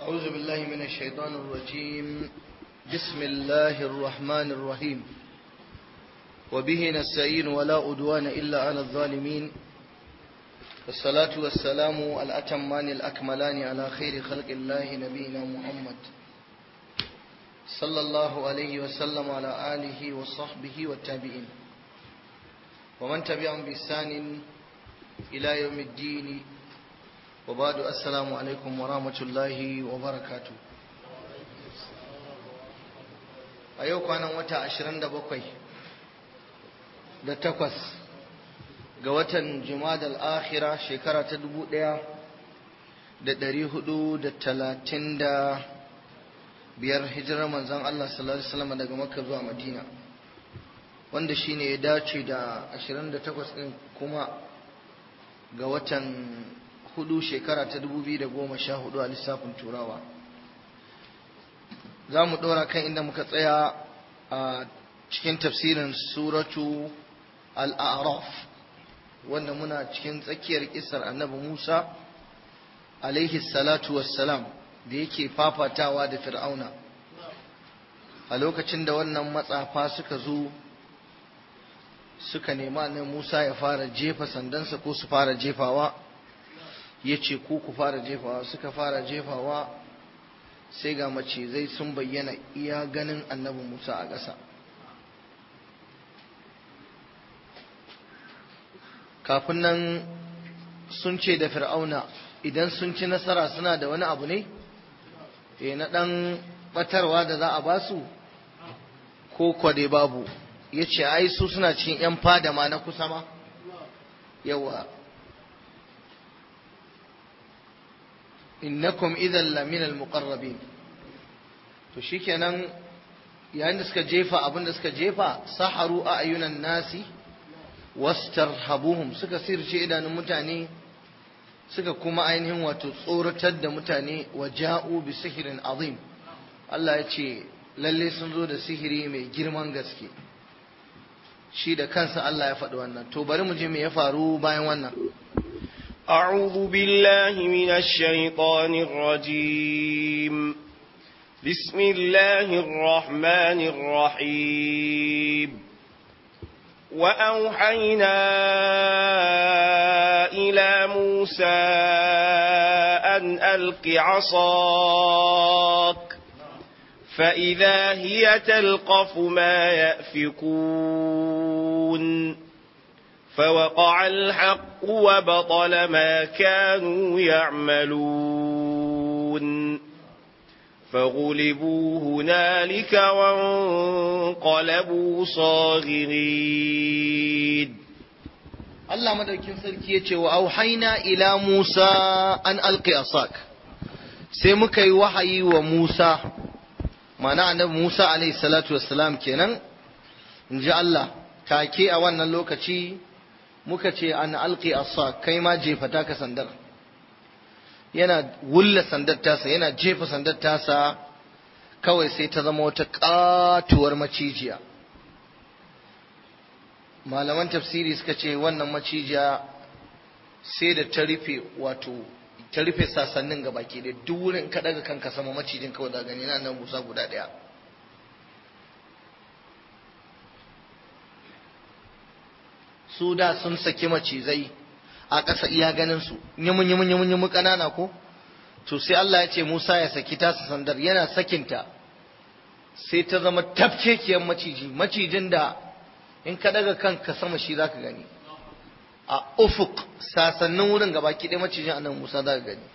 أعوذ بالله من الشيطان الرجيم بسم الله الرحمن الرحيم وبه نستعين ولا أدوان إلا على الظالمين والصلاة والسلام الأتمان الأكملان على خير خلق الله نبينا محمد صلى الله عليه وسلم على آله وصحبه والتابعين ومن تبعهم بإحسان إلى يوم الدين وبعد السلام عليكم ورحمة الله وبركاته a yau kwanan wata ashirin da bakwai da takwas ga watan jumadal akhira shekara ta dubu ɗaya da ɗari hudu da talatin da biyar hijirar manzan Allah sallallahu Alaihi wasallam daga makka zuwa madina wanda shine ya dace da ashirin da takwas ɗin kuma ga watan hudu shekara ta dubu biyu da goma sha hudu a lissafin turawa za mu ɗora kan inda muka tsaya a cikin tafsirin suratu al'araf wanda muna cikin tsakiyar kisar annabi musa alaihi salatu wassalam da yake fafatawa da fir'auna a lokacin da wannan matsafa suka zo suka nema na musa ya fara jefa sandansa ko su fara jefawa ya ce ku ku fara jefawa suka fara jefawa sai ga macizai sun bayyana iya ganin annabi Musa a ƙasa. Kafin nan sun ce da fir'auna idan sun ci nasara suna da wani abu ne? E na ɗan ɓatarwa da za a ba su? Ko kwade babu, ya ce ai su suna cikin ‘yan fada ma na kusa ma? Yawa. innakum idan laminal muqarrabin to shikenan yayin da suka jefa abin da suka jefa saharu a ayunan nasi wastarhabuhum suka sirce idanun mutane suka kuma ainihin wato tsoratar da mutane wa ja'u bi sihirin azim Allah ya ce lalle sun zo da sihiri mai girman gaske shi da kansa Allah ya faɗi wannan to bari mu je me ya faru bayan wannan أعوذ بالله من الشيطان الرجيم بسم الله الرحمن الرحيم وأوحينا إلى موسى أن ألق عصاك فإذا هي تلقف ما يأفكون فوقع الحق وبطل ما كانوا يعملون فغلبوا هنالك وانقلبوا صاغرين Allah madaukin sarki ya ce wa auhaina ila Musa an alqi asak sai muka yi wahayi wa Musa ma'ana annabi Musa alaihi salatu wassalam kenan in ji Allah take a wannan lokaci muka ce an alƙi asa kai ma jefa taka sandar yana wulla sandar tasa yana jefa sandar tasa kawai sai ta zama wata ƙatuwar macijiya malaman tafsiri suka ce wannan macijiya sai da ta rufe wato ta rufe sasannin ga baki da duk wurin ka daga kanka sama macijin kawai da gani na nan busa guda ɗaya su da sun saki macizai a ƙasa iya ganin su yimun yimun yimun yimun ƙanana ko to sai Allah ya ce Musa ya saki tasa sandar yana sakinta sai ta zama tafkekiyar maciji macijin da in ka daga kanka sama shi zaka gani a ufuk sasannin wurin gaba ki ɗaya macijin annan Musa zaka gani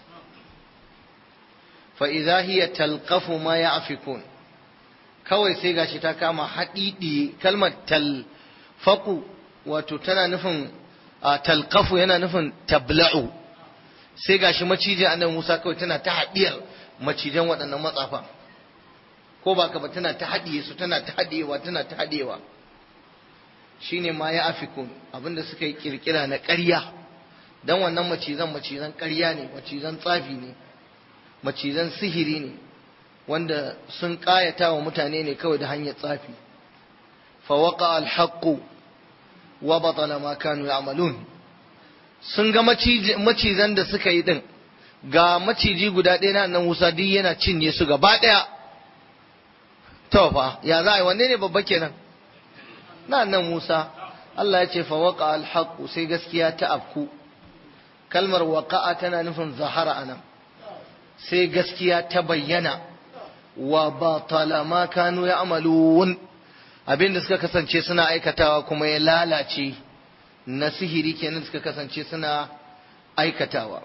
fa idza hiya talqafu ma ya'fikun kawai sai gashi ta kama haɗiɗi kalmar talfaqu wato tana nufin a talkafu yana nufin tabla'u sai gashi maciji annabi Musa kawai tana ta haɗiyar macijan waɗannan matsafa ko ba ka ba tana ta haɗiye su tana ta haɗiyewa tana ta haɗiyewa shine ma ya afikun abinda suka yi kirkira na ƙarya dan wannan macizan macizan ƙarya ne macizan tsafi ne macizan sihiri ne wanda sun ƙayata wa mutane ne kawai da hanyar tsafi fa waqa al-haqqu wa batala ma kanu ya'malun sun ga macizan da suka yi din ga maciji guda ɗaya na nan Musa duk yana cinye su gaba ɗaya to fa ya za a yi wanne ne babba kenan na nan Musa Allah ya ce fa waqa al sai gaskiya ta afku kalmar waqa'a tana nufin zahara anan sai gaskiya ta bayyana wa batala ma kanu ya'malun abin da suka kasance suna aikatawa kuma ya lalace na sihiri kenan suka kasance suna aikatawa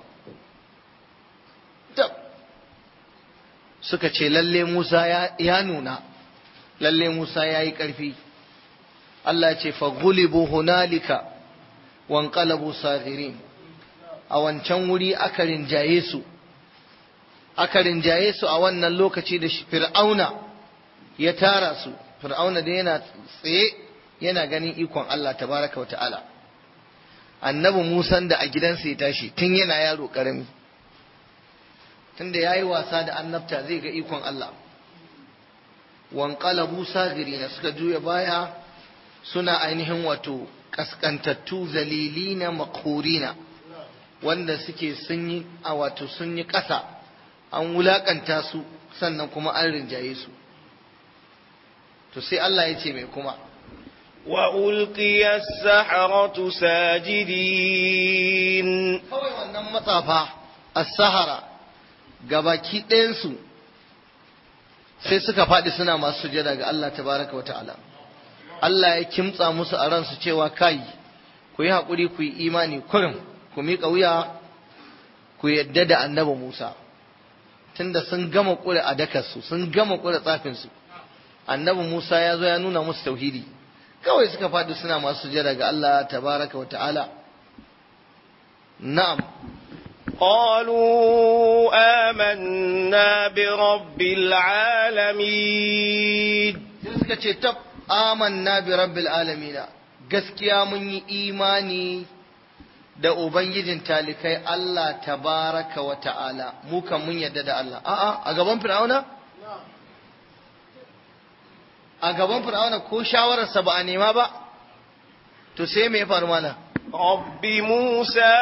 suka ce lalle Musa ya nuna lalle Musa ya yi ƙarfi Allah ce fagulibu hunalika wanqalabu saghirin a wancan wuri aka rinjaye su aka rinjaye su a wannan lokaci da fir'auna ya tara su fir'auna da yana tsaye yana ganin ikon Allah tabaraka wa ta'ala annabi Musa da a gidansa ya tashi tun yana yaro karami tunda yayi wasa da annabta zai ga ikon Allah wanqalabu sagirina suka juya baya suna ainihin wato kaskantattu zalilina makhurina wanda suke sun yi a wato sun yi ƙasa an wulakanta su sannan kuma an rinjaye su to sai Allah ya ce mai kuma وألقي السحرة ساجدين kawai wannan matsafa as-sahara gabaki ɗayansu sai suka faɗi suna masu sujada ga Allah tabaraka wata'ala Allah ya kimtsa musu a ransu cewa kai ku yi haƙuri ku yi imani kurin ku miƙa wuya ku yadda da annabi Musa tunda sun gama ƙure a dakarsu sun gama ƙure tsafinsu annabi Musa ya zo ya nuna musu tauhidi kawai suka faɗi suna masu sujada ga Allah tabaraka wata'ala na'am قالوا آمنا برب العالمين sai suka ce tab amanna bi rabbil alamina gaskiya mun yi imani da ubangijin talikai Allah tabaraka wa ta'ala mu kan mun yadda da Allah a'a a gaban fir'auna a gaban fir'auna ko shawararsa ba a nema ba to sai me ya faru mana رب موسى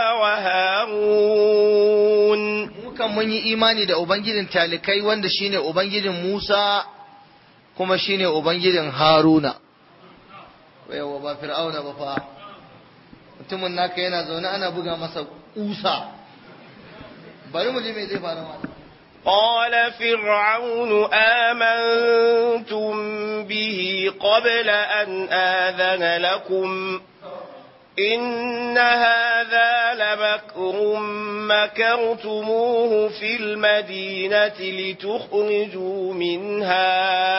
وهارون mu kan mun yi imani da ubangijin talikai wanda shine ubangijin Musa kuma shine ubangijin Haruna yawa ba fir'auna ba fa mutumin naka yana zaune ana buga masa kusa bari mu ji me zai faru mana قال فرعون آمنتم به قبل أن آذن لكم إن هذا لمكر مكرتموه في المدينة لتخرجوا منها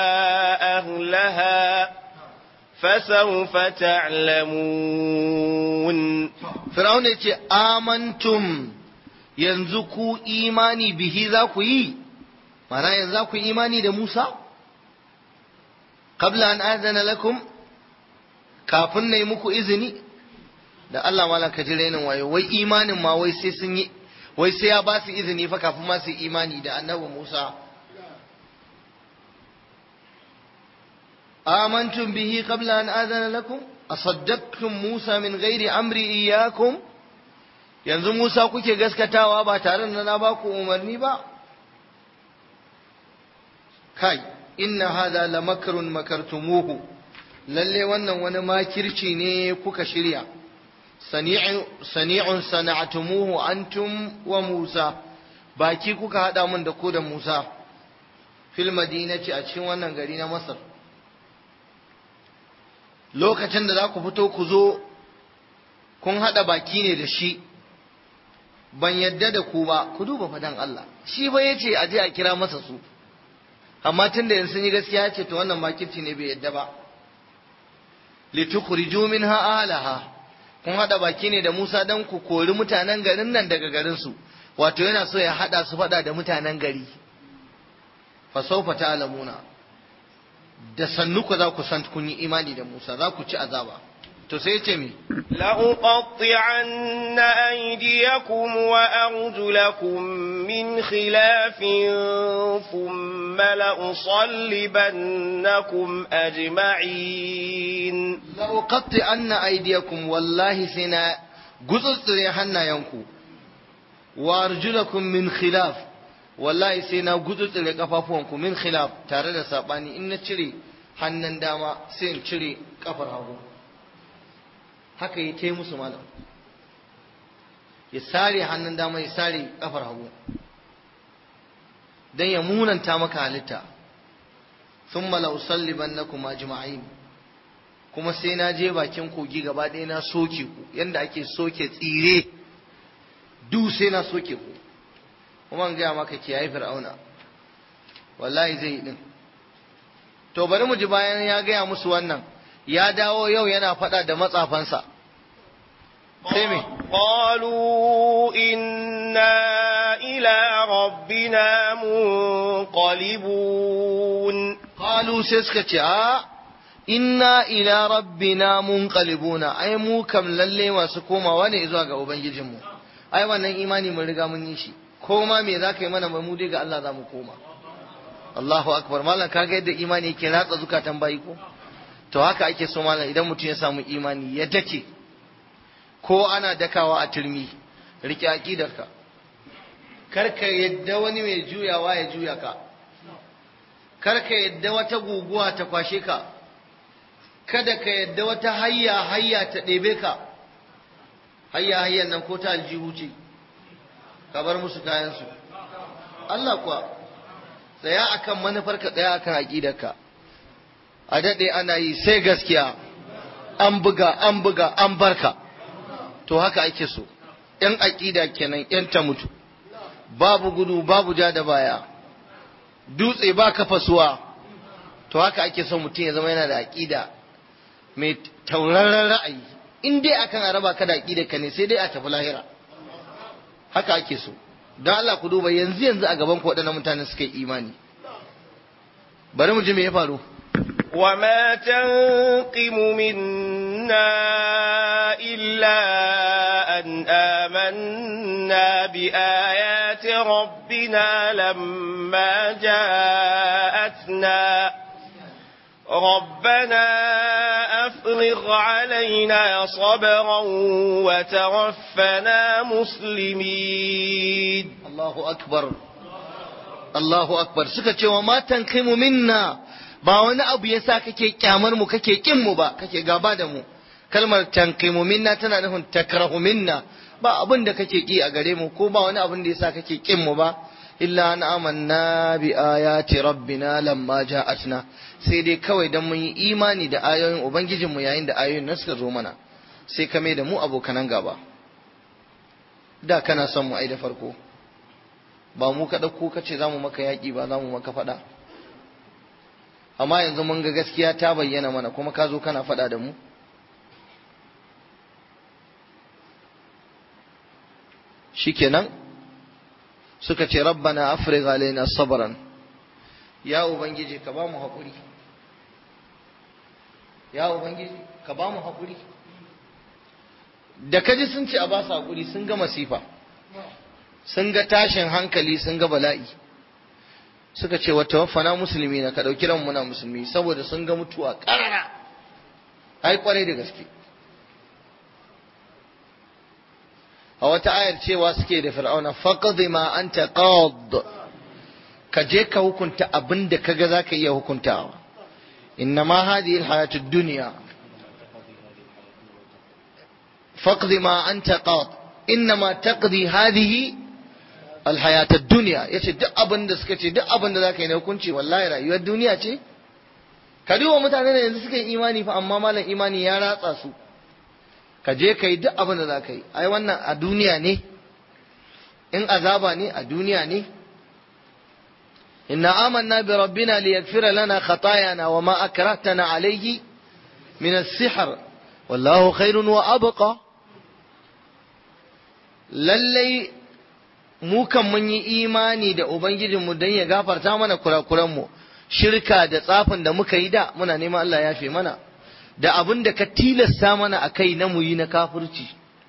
أهلها فسوف تعلمون fir'auna ya ce amantum yanzu ku imani bihi za ku yi mana yanzu za ku yi imani da Musa qabla an adana lakum kafin na yi muku izini da Allah malam ka ji rainin wayo wai imanin ma wai sai sun yi wai sai ya ba su izini fa kafin ma su yi imani da annabi Musa amantum bihi qabla an adana lakum asaddaqtum Musa min ghairi amri iyyakum yanzu Musa kuke gaskatawa ba tare da na ba ku umarni ba kai inna hadha lamakrun makartumuhu lalle wannan wani makirci ne kuka shirya sani'un sana'atumuhu antum wa Musa baki kuka hada mun da ku da Musa fil madinati a cikin wannan gari na Masar lokacin da za ku fito ku zo kun hada baki ne da shi ban yadda da ku ba ku duba fadan Allah shi ba yace a je a kira masa su amma tun da yanzu sun yi gaskiya ce to wannan makirci ne bai yadda ba litukhriju minha ahliha kun hada baki ne da Musa dan ku kori mutanen garin nan daga garin su wato yana so ya hada su fada da mutanen gari fa sawfa ta'lamuna da sannu ku za ku san kun yi imani da Musa za ku ci azaba to sai ce mi لأقطعن أيديكم وأرجلكم من خلاف ثم لأصلبنكم أجمعين la uqatti anna aydiyakum wallahi sina gutsutsure hannayenku wa arjulakum min khilaf wallahi sai na gutsutsure kafafuwanku min khilaf tare da sabani in na cire hannun dama sai in cire kafar hagu haka yi ta musu malam ya sare hannun dama ya sare kafar hagu don ya munanta maka halitta sun malausalliban na kuma jima'in kuma sai na je bakin kogi gaba ɗaya na soke ku yadda ake soke tsire du sai na soke ku kuma gaya maka kiyaye fir'auna wallahi zai yi din to bari mu ji bayan ya gaya musu wannan ya dawo yau yana faɗa da matsafansa sai me قالوا إنا إلى ربنا منقلبون qalu sai suka ce a inna ila rabbina munqalibuna ai mu kam lalle masu komawa ne zuwa ga ubangijinmu ai wannan imani mun riga mun yi shi ko ma me za ka yi mana mu dai ga Allah za mu koma Allahu akbar malam kaga yadda imani yake ratsa zukatan bayi ko to haka ake so malam idan mutum ya samu imani ya dake ko ana dakawa a turmi rike aqidarka kar ka yadda wani mai juyawa ya juya ka kar ka yadda wata guguwa ta kwashe ka kada ka yadda wata hayya hayya ta ɗebe ka hayya hayyan nan ko ta aljihu ce ka bar musu kayansu Allah kuwa tsaya akan manufarka tsaya akan aƙidarka a daɗe ana yi sai gaskiya an buga an buga an barka to haka ake so ‘yan aƙida kenan ‘yan ta mutu babu gudu babu ja da baya dutse ba ka fasuwa to haka ake son mutum ya zama yana da aƙida mai tauraren ra'ayi in dai akan araba ka da aƙida ka ne sai dai a tafi lahira haka ake so don Allah ku duba yanzu yanzu a gaban ku waɗannan mutane suka yi imani bari mu ji me ya faru وما تنقم منا إلا أن آمنا بآيات ربنا لما جاءتنا ربنا أفرغ علينا صبرا وتوفنا مسلمين Allahu akbar Allahu akbar suka ce wa matan kai mu minna ba wani abu yasa kake kyamar mu kake kin mu ba kake gaba da mu kalmar tanqimu minna tana nufin takrahu minna ba abin da kake ki a gare mu ko ba wani abin da yasa kake kin mu ba illa an amanna bi ayati rabbina lamma ja'atna sai dai kawai dan mun yi imani da ayoyin ubangijin mu yayin da ayoyin nan suka zo mana sai kame da mu abokanan gaba da kana son mu ai da farko ba mu ka ɗauko ka ce za mu maka yaƙi ba za mu maka faɗa amma yanzu mun ga gaskiya ta bayyana mana kuma ka zo kana faɗa da mu shikenan suka ce rabbana afrigh alaina sabran ya ubangiji ka ba mu haƙuri ya ubangiji ka ba mu haƙuri da kaji sun ce a ba su haƙuri sun ga masifa sun ga tashin hankali sun ga bala'i suka ce wata wafana musulmi na ka ɗauki ran muna musulmi saboda sun ga mutuwa ƙarara ai kwarai da gaske a wata ayar cewa suke da fir'auna faqdi ma anta qad ka je ka hukunta abin da kaga zaka iya hukuntawa innama hadhihi alhayatu ad-dunya faqdi ma anta qad innama taqdi hadhihi alhayata duniya yace duk abin da suka ce duk abin da zaka yi na hukunci wallahi rayuwar duniya ce ka duba mutane da yanzu suka yi imani fa amma malam imani ya ratsa su ka je ka yi duk abin da zaka yi ai wannan a duniya ne in azaba ne a duniya ne inna amanna bi rabbina liyaghfira lana khatayana wa ma akrahtana alayhi min as-sihr wallahu khairun wa abqa lallai mu kan mun yi imani da Ubangijinmu don ya gafarta mana kurakuranmu, shirka da tsafin da muka yi da muna neman Allah ya fi mana, da abin da ka tilasta mana a kai na muyi na kafirci.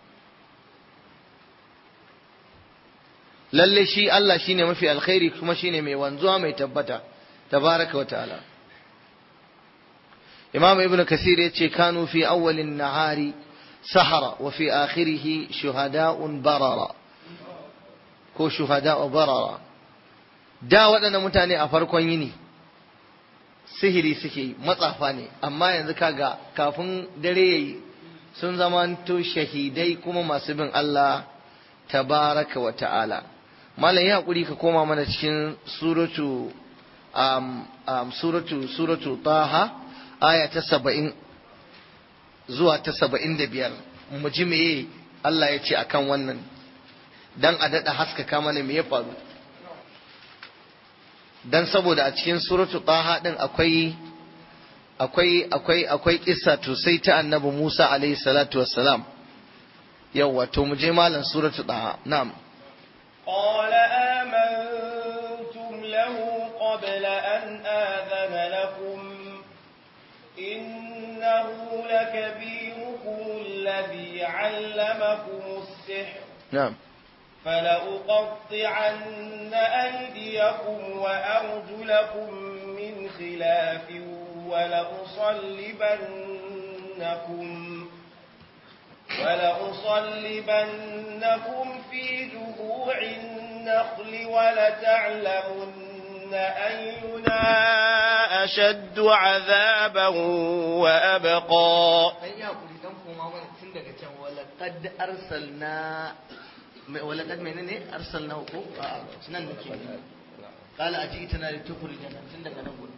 Lalle shi Allah shi ne mafi alkhairi kuma shi ne mai wanzuwa mai tabbata, tabaraka wa ta'ala. Imam Ibn Kasir ya ce, Kanu fi awwalin nahari sahara wa fi akhirihi shuhada'un barara. ko shuhada barara da waɗannan mutane a farkon yini sihiri suke yi matsafa ne amma yanzu kaga kafin dare yayi sun zamanto shahidai kuma masu bin Allah tabaraka wa ta'ala malam ya hakuri ka koma mana cikin suratu um, um, suratu suratu taha aya ta saba'in zuwa ta saba'in da biyar mu ji meye Allah ya ce akan wannan dan a daɗa haskaka mana me ya faru dan saboda a cikin suratu taha din akwai akwai akwai akwai kissa to sai ta annabi Musa alaihi salatu wassalam yawa to mu je malam suratu taha na'am قال آمنتم له قبل أن آذن لكم إنه لكبيركم الذي علمكم السحر na'am فلأقطعن أيديكم وأرجلكم من خلاف ولأصلبنكم ولأصلبنكم في جذوع النخل ولتعلمن أينا أشد عذابا وأبقى dan ya hakuri dan koma mana tun daga can walaqad arsalna walaqad menene arsalna ko a nan nake qala ajitana litukhrijana tun daga nan gurin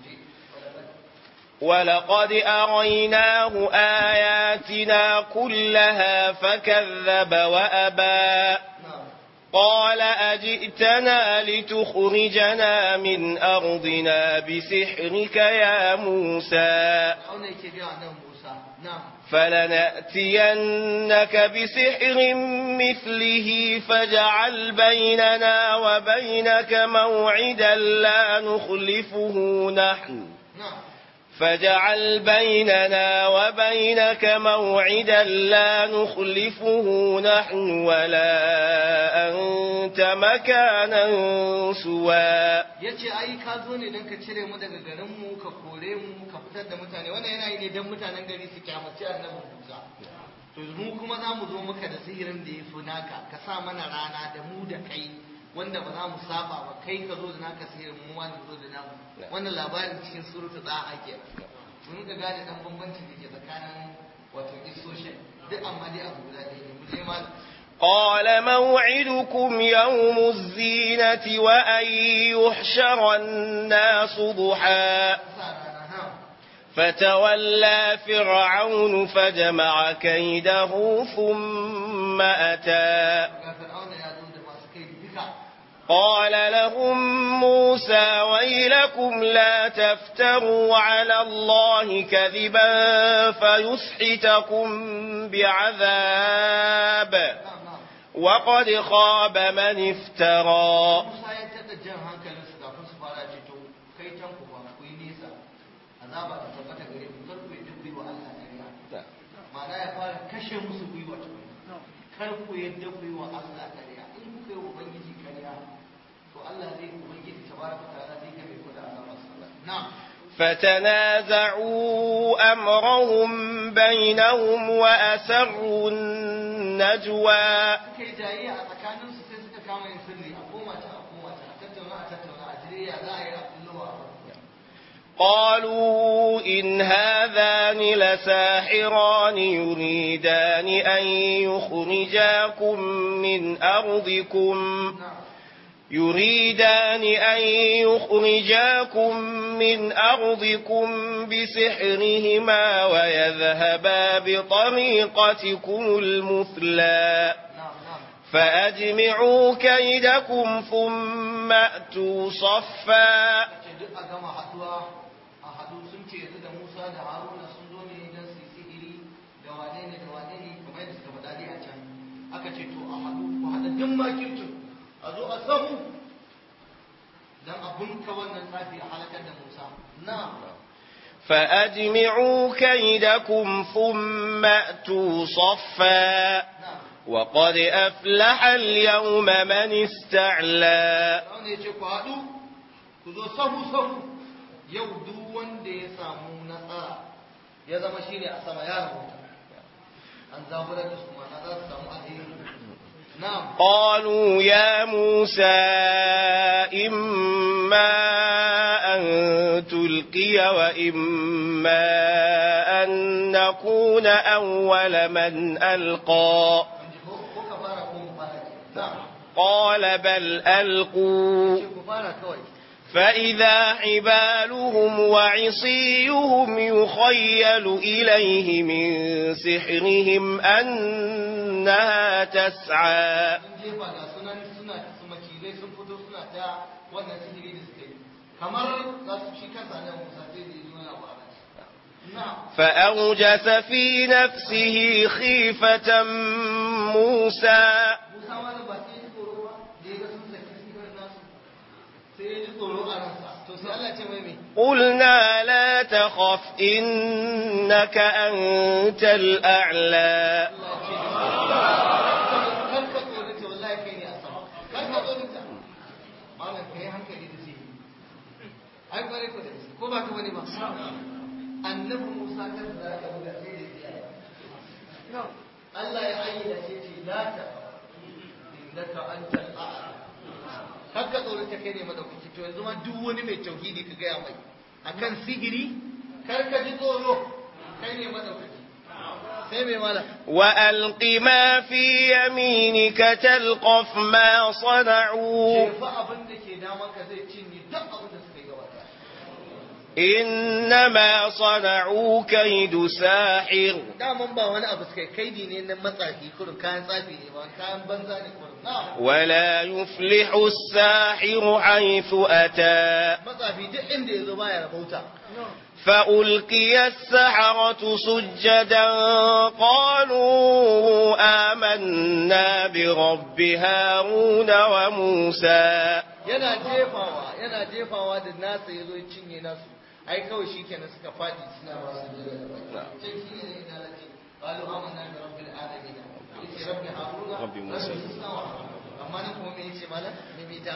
ولقد أريناه آياتنا كلها فكذب وأبى قال أجئتنا لتخرجنا من أرضنا بسحرك يا موسى auna yake ga annabi Musa na'am فلنأتينك بسحر مثله فاجعل بيننا وبينك موعدا لا نخلفه نحن na'am فاجعل بيننا وبينك موعدا لا نخلفه نحن ولا أنت مكانا سوى yace ai ka zo ne dan ka cire mu daga garin mu ka kore mu ka fitar da mutane wannan yana yi ne dan mutanen gari su kyamaci annabi Musa to mu kuma za mu zo maka da sihirin da ya fi naka ka sa mana rana da mu da kai wanda ba za mu saba ba kai ka zo da naka sihirin mu ma zo da namu wannan labarin cikin suratu da ake mun ka gane dan bambancin da ke tsakanin wato isoshin duk amma dai abu guda ɗaya ne mu je malam قال موعدكم يوم الزينة وأن يحشر الناس ضحى sa rana ha فتولى فرعون فجمع كيده ثم أتى ga fir'auna ya zo da masu kai duka قال لهم موسى ويلكم لا تفتروا على الله كذبا فيسحتكم بعذاب na'am na'am وقد خاب من افترى Musa ya tada jan hankalin su kafin su fara ce to kai can ku ba ku yi nesa azaba ta tabbata gare ku kar ku yi duk wa Allah ƙarya ma'ana ya fara kashe musu gwiwa ta kar ku yadda ku yi wa Allah ƙarya in ku kai wa ubangiji ƙarya to Allah zai ubangiji tabaraka ta'ala zai kame ku da azaba na'am فتنازعوا أمرهم بينهم وأسروا النجوى suka yi jayayya a tsakanin su sai suka kama yin sirri a koma ta a koma ta a tattauna a tattauna a jire ya za a yi a kullowa قالوا إن هذان لساحران يريدان أن يخرجاكم من أرضكم na'am يريدان أن يخرجاكم من أرضكم بسحرهما ويذهبا بطريقتكم المثلى na'am na'am فأجمعوا كيدكم ثم أتوا صفا ce duk a gama haduwa a hadu sun ce yanzu da Musa da Haruna sun zo ne don su yi sihiri da wane ne da wane ne kamar yadda suka faɗa dai a can aka ce to a hadu ku haɗa duk makircin a zo a sahu don a bunka wannan tsafi a halakar da Musa na فأجمعوا كيدكم ثم أتوا صفا na وقد أفلح اليوم من استعلى wanda ya ce ku haɗu ku zo sahu sahu yau duk wanda ya samu nasara ya zama shine a sama ya rahoto an zaburar da su ma'ana za su samu alheri na'am قالوا يا موسى إما أن تلقي وإما أن نكون أول من ألقى ko ko ka fara ko mu fara na'am قال بل ألقوا ce ku fara kawai فإذا حبالهم وعصيهم يخيل إليه من سحرهم أنها تسعى sun jefa ga sunan suna su makilai sun fito suna ta wannan sihiri da suka yi kamar za su shi kansa nan musa sai da yi wani abu a nan na'am فأوجس في نفسه خيفة موسى Musa wani ba sai ya ji tsoro ba da ya ga sun saki sihirin nasu sai ya ji tsoro a ransa to sai Allah ce mai me قلنا لا تخف إنك أنت الأعلى kar ka tsorata wallahi kai ne a sama kar ka tsorata malam kai hankali da sihiri ai kware ko da shi ko ba ka bane ba annabi Musa kan da ka buga sai da ya Allah ya ayyana shi ce la ta innaka antal a'la kar ka tsorata kai ne madaukaki to yanzu ma duk wani mai tauhidi ka gaya mai akan sihiri kar ka ji tsoro kai ne madaukaki sai mai mala وألق ما في يمينك تلقف ما صنعوا jefa abin da ke daman ka zai cinye duk abin da suka yi gaba ɗaya. إنما صنعوا كيد ساحر daman ba wani abu suka yi kaidi ne na matsafi kurin kayan tsafi ne ba kayan banza ne kurin na ولا يفلح الساحر حيث أتى matsafi duk inda ya zo baya rabauta فألقي السحرة سجدا قالوا آمنا برب هارون وموسى yana jefawa yana jefawa da nasa ya zo ya cinye nasu ai kawai shi kenan suka faɗi suna ba su jira da baki can shi ne ina da ce qalu amanna bi rabbil alamin yace rabbi haruna Rabbi Musa. wa Harun. amma nan kuma me yace malam me mita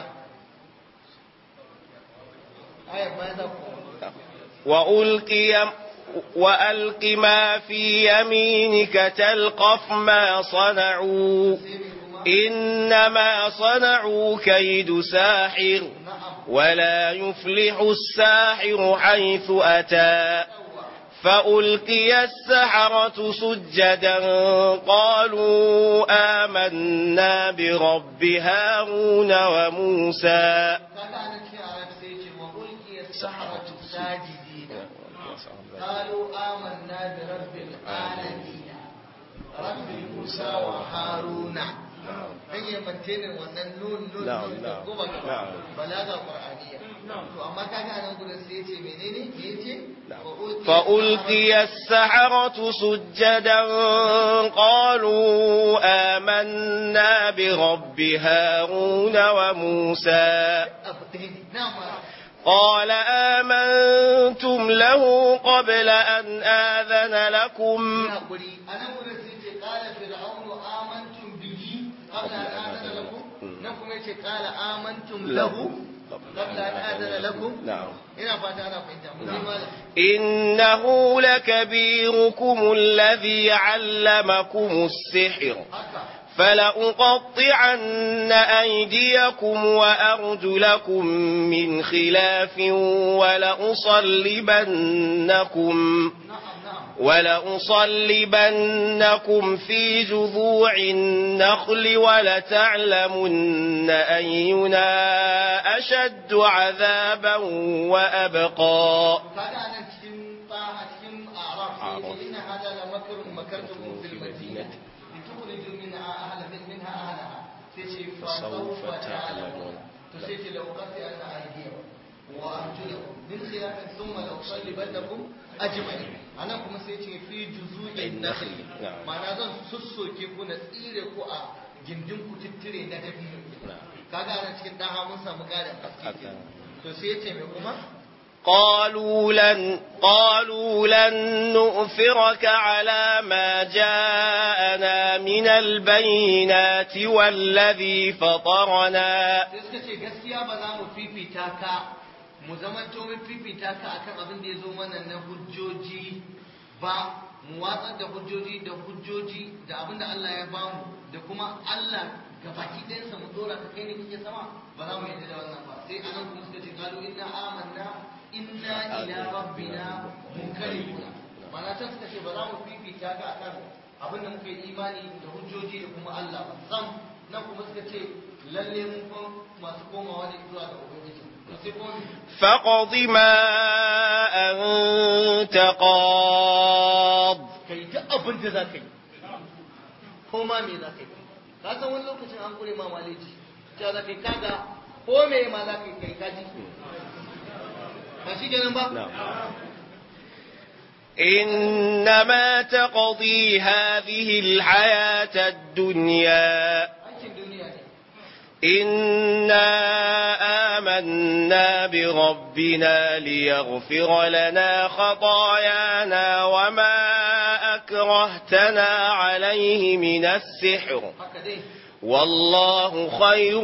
ayat bayan za ku وألقي وألق ما في يمينك تلقف ما صنعوا sai me kuma إنما صنعوا كيد ساحر na'am ولا يفلح الساحر حيث أتى فألقي السحرة سجدا قالوا آمنا برب هارون وموسى kaga anan cikin arab sai ce wa ulqiya saharatu sajidina qalu amanna bi rabbil alamin rabbi musa wa haruna dan ya mantenin wannan nun nun Na'am, nun da na'am, goma gaba na'am. balaga qur'aniyya to amma kaga anan gurin sai yace menene me yace فألقي السحرة سجدا قالوا آمنا برب هارون وموسى abu ɗaya ne na'am قال آمنتم له قبل أن آذن لكم hakuri anan gurin sai ce qala fir'aunu amantum bihi qabla an adana lakum nan kuma yace qala amantum lahu qabla an adana lakum نعم ina fata ana fahimta mu ji malam إنه لكبيركم الذي علمكم السحر haka فلأقطعن أيديكم وأرجلكم من خلاف ولأصلبنكم na'am na'am ولأصلبنكم في جذوع النخل ولتعلمن أينا أشد عذابا وأبقى kaga anan cikin taha cikin araf sai ce inna hada la makrun makartum fil madinati litukhriju minha ahla minha ahlaha sai ce fa sawfa ta'lamun to sai ce law qati anna aydiyakum wa arjulakum min khilafin thumma law sallibannakum ajma'in anan kuma sai ce fi juzu'in nakhli Na'am. ma'ana zan sussoke ku na tsire ku a gindin ku tittire na dabino kaga anan cikin daha mun samu ƙarin haske to sai ya ce me kuma قالوا لن قالوا لن نؤثرك على ما جاءنا من البينات والذي فطرنا sai suka ce gaskiya ba za mu fifita ka mu zamanto mun fifita ka akan abin da ya zo mana na hujjoji ba mu watsar da hujjoji da hujjoji da abin da Allah ya bamu da kuma Allah ga baki ɗayansa mu dora ka kai ne kike sama ba za mu yarda da wannan ba sai anan kuma suka ce qalu inna amanna inna ila rabbina munqalibuna ma'ana can suka ce ba za mu fifita ka akan abin da muka yi imani da hujjoji da kuma Allah ba sam nan kuma suka ce lalle mun fa masu komawa ne zuwa ga ubangiji sai kuma فاقض ما أنت قاض kai duk abin da za ka yi ko ma me za ka yi ka san wani lokacin an kure ma maleji ta za ka yi kaga ko me ma za ka yi kai kaji ba shi kenan ba إنما تقضي هذه الحياة الدنيا aikin duniya ne إنا آمنا بربنا ليغفر لنا خطايانا وما أكرهتنا عليه من السحر haka dai والله خير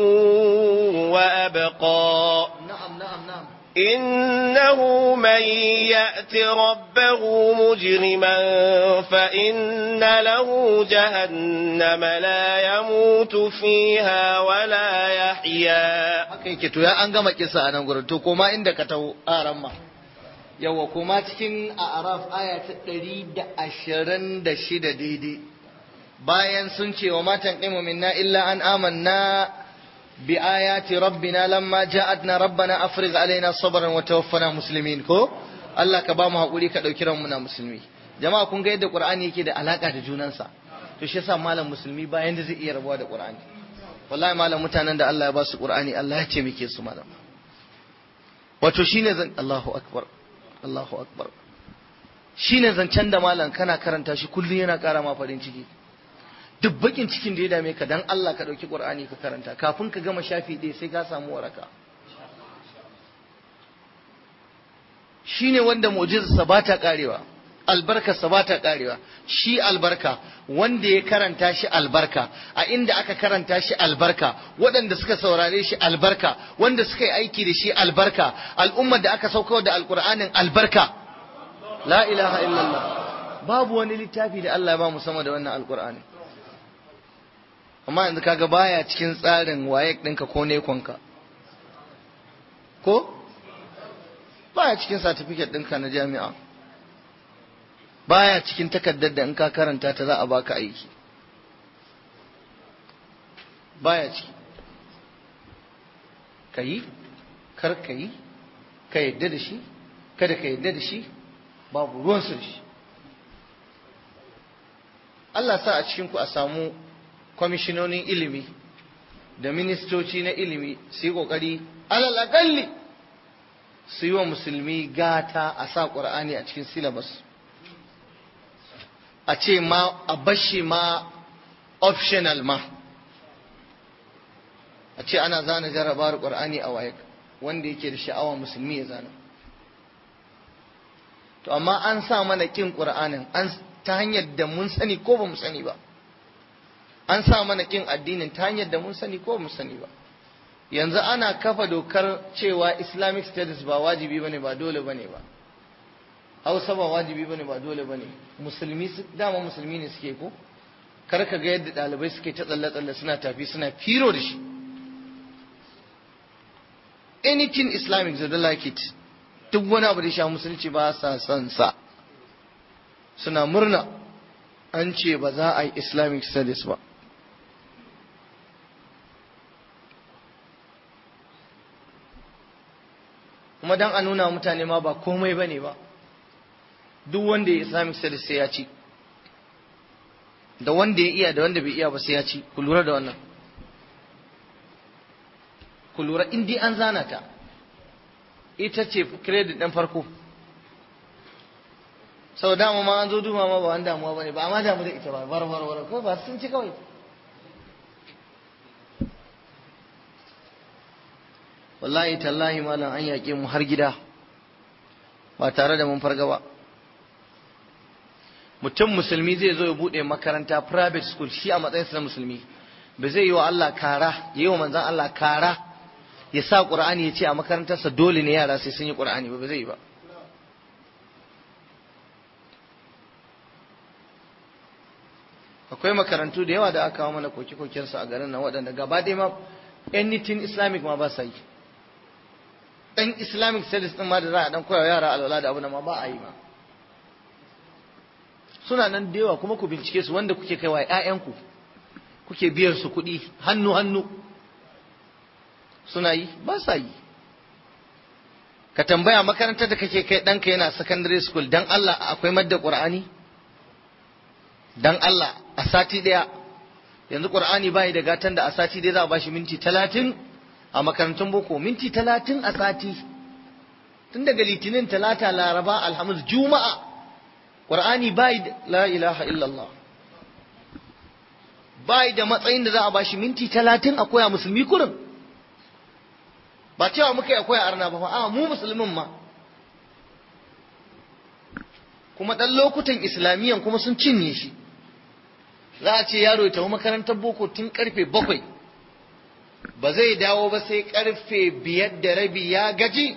وأبقى na'am na'am na'am إنه من يأت ربه مجرما فإن له جهنم لا يموت فيها ولا يحيا haka yake to ya an gama kisa a nan gurin to koma inda ka taho aran ma yawa koma cikin a'raf aya ta 126 daidai bayan sun ce wa matan qimu minna illa an amanna bi ayati rabbina lamma ja'atna rabbana afrigh alaina sabran wa tawaffana muslimin ko Allah ka ba mu hakuri ka dauki ranmu na musulmi jama'a kun ga yadda qur'ani yake da alaka da junansa to shi yasa malam musulmi bayan da zai iya rabuwa da qur'ani wallahi malam mutanen da Allah ya ba su qur'ani Allah ya taimake su malam wato shine zan Allahu akbar Allahu akbar shine zancen da malam kana karanta shi kullun yana ƙara ma farin ciki duk bakin cikin da ya dame ka dan Allah ka dauki qur'ani ka karanta kafin ka gama shafi ɗaya sai ka samu waraka shine wanda mu'jizarsa ba ta karewa albarkarsa ba ta karewa shi albarka wanda ya karanta shi albarka a inda aka karanta shi albarka waɗanda suka saurare shi albarka wanda suka yi aiki da shi albarka al'ummar da aka sauka da alkur'anin albarka la ilaha illallah babu wani littafi da Allah ya ba mu sama da wannan alkur'ani amma yanzu kaga baya cikin tsarin waye ɗinka ko nekonka ko baya cikin certificate ɗinka na jami'a baya cikin takardar da in ka karanta ta za a baka aiki baya ciki ka yi kar ka yi ka yadda da shi kada ka yadda da shi babu ruwansu da shi Allah sa a cikinku a samu kwamishinonin ilimi da ministoci na ilimi su yi ƙoƙari alal aƙalli su yi wa musulmi gata a sa ƙur'ani a cikin syllabus a ce ma a bashi ma optional ma a ce ana zana jarabawar ƙur'ani a waye wanda yake da sha'awa musulmi ya zana to amma an sa mana ƙin ƙur'anin an ta hanyar da mun sani ko ba mu sani ba an sa mana ƙin addinin ta hanyar da mun sani ko ba mu sani ba yanzu ana kafa dokar cewa islamic studies ba wajibi bane ba dole bane ba hausa ba wajibi bane ba dole bane musulmi dama musulmi ne suke ko kar ka ga yadda ɗalibai suke ta tsalle tsalle suna tafi suna firo da shi anything islamic they don't like it duk wani abu da sha musulunci ba sa son sa suna murna an ce ba za a yi islamic studies ba kuma dan a nuna mutane ma ba komai bane ba duk wanda ya islamic studies sai ya ci da wanda ya iya da wanda bai iya ba sai ya ci ku lura da wannan ku lura in dai an zana ta ita ce credit ɗin farko sau dama ma an zo duma ma ba wani damuwa bane ba amma damu da ita ba bar bar bar ko ba sun ci kawai wallahi tallahi malam an yaƙe mu har gida ba tare da mun farga ba mutum musulmi zai zo ya buɗe makaranta private school shi a matsayinsa na musulmi ba zai yi wa Allah kara ya yi wa manzan Allah kara ya sa ƙur'ani ya ce a makarantarsa dole ne yara sai sun yi ƙur'ani ba ba zai yi ba akwai makarantu da yawa da aka kawo mana koke-kokensu a garin nan waɗanda gaba ɗaya ma anything islamic ma ba sa yi ɗan islamic studies ɗin ma da za a ɗan koya yara alwala da abu ma ba a yi ma suna nan da yawa kuma ku bincike su wanda kuke kaiwa ‘ya'yanku kuke biyar su kuɗi hannu-hannu suna yi ba sa yi ka tambaya makarantar da kake kai ɗanka yana secondary school dan Allah akwai madda ƙur'ani dan Allah a sati ɗaya yanzu ƙur'ani bayi da gatan da a sati ɗaya za a bashi minti talatin a makarantun boko minti talatin a sati tun daga litinin talata laraba alhamis juma'a ƙur'ani bayi da la ilaha illallah bayi da matsayin da za a bashi minti talatin a koya musulmi kurin ba cewa muka yi akwai arna ba a mu musulmin ma kuma ɗan lokutan islamiyyan kuma sun cinye shi za a ce yaro ya tafi makarantar boko tun karfe bakwai ba zai dawo ba sai karfe biyar da rabi ya gaji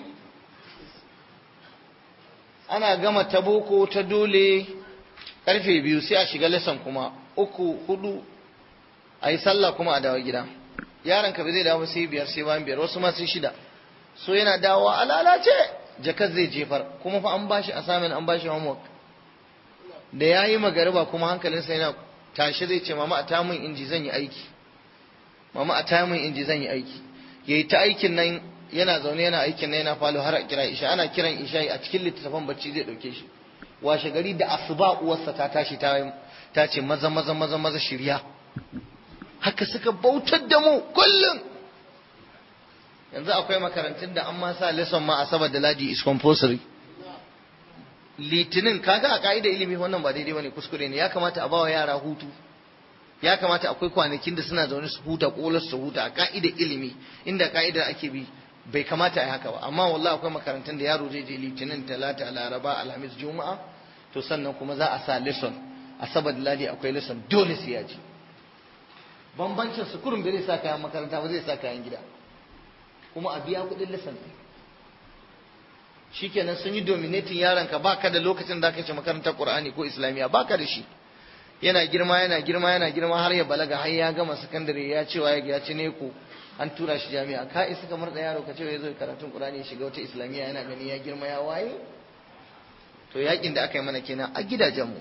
ana gama ta boko ta dole karfe biyu sai a shiga lesson kuma uku hudu a yi sallah kuma a dawo gida yaron ka ba zai dawo sai biyar sai bayan biyar wasu ma sai shida so yana dawowa a lalace jakar zai jefar kuma fa an bashi assignment an bashi homework da yayi magariba kuma hankalinsa yana tashi zai ce mama a tamun inji zan yi aiki mama a tamun inji zan yi aiki yayi ta aikin nan yana zaune yana aikin nan yana falo har a kira isha ana kiran isha a cikin littattafan bacci zai dauke shi washe gari da asuba uwarsa ta tashi ta ta ce maza maza maza maza shirya haka suka bautar da mu kullum yanzu akwai makarantun da an ma sa lesson ma asabar da ladi is compulsory litinin kaga a ka'idar ilimi wannan ba daidai bane kuskure ne ya kamata a bawa yara hutu ya kamata akwai kwanakin da suna zaune su huta kolar su huta a ka'idar ilimi inda ka'idar ake bi bai kamata a yi haka ba amma wallahi akwai makarantun da yaro zai je litinin talata laraba alhamis juma'a to sannan kuma za a sa lesson asabar da ladi akwai lesson dole sai ya ji bambancin su kurum bai zai sa kayan makaranta ba zai sa kayan gida kuma a biya kuɗin lesson ɗin shikenan sun yi dominating yaronka baka da lokacin da ka ce makarantar Qur'ani ko Islamiya baka da shi yana girma yana girma yana girma har ya balaga har ya gama sakandare ya ce wa ya ci ne ko an tura shi jami'a ka isa kamar da yaro ka ce ya zo karatun Qur'ani ya shiga wata Islamiya yana gani ya girma ya waye to yakin da aka yi mana kenan a gidajenmu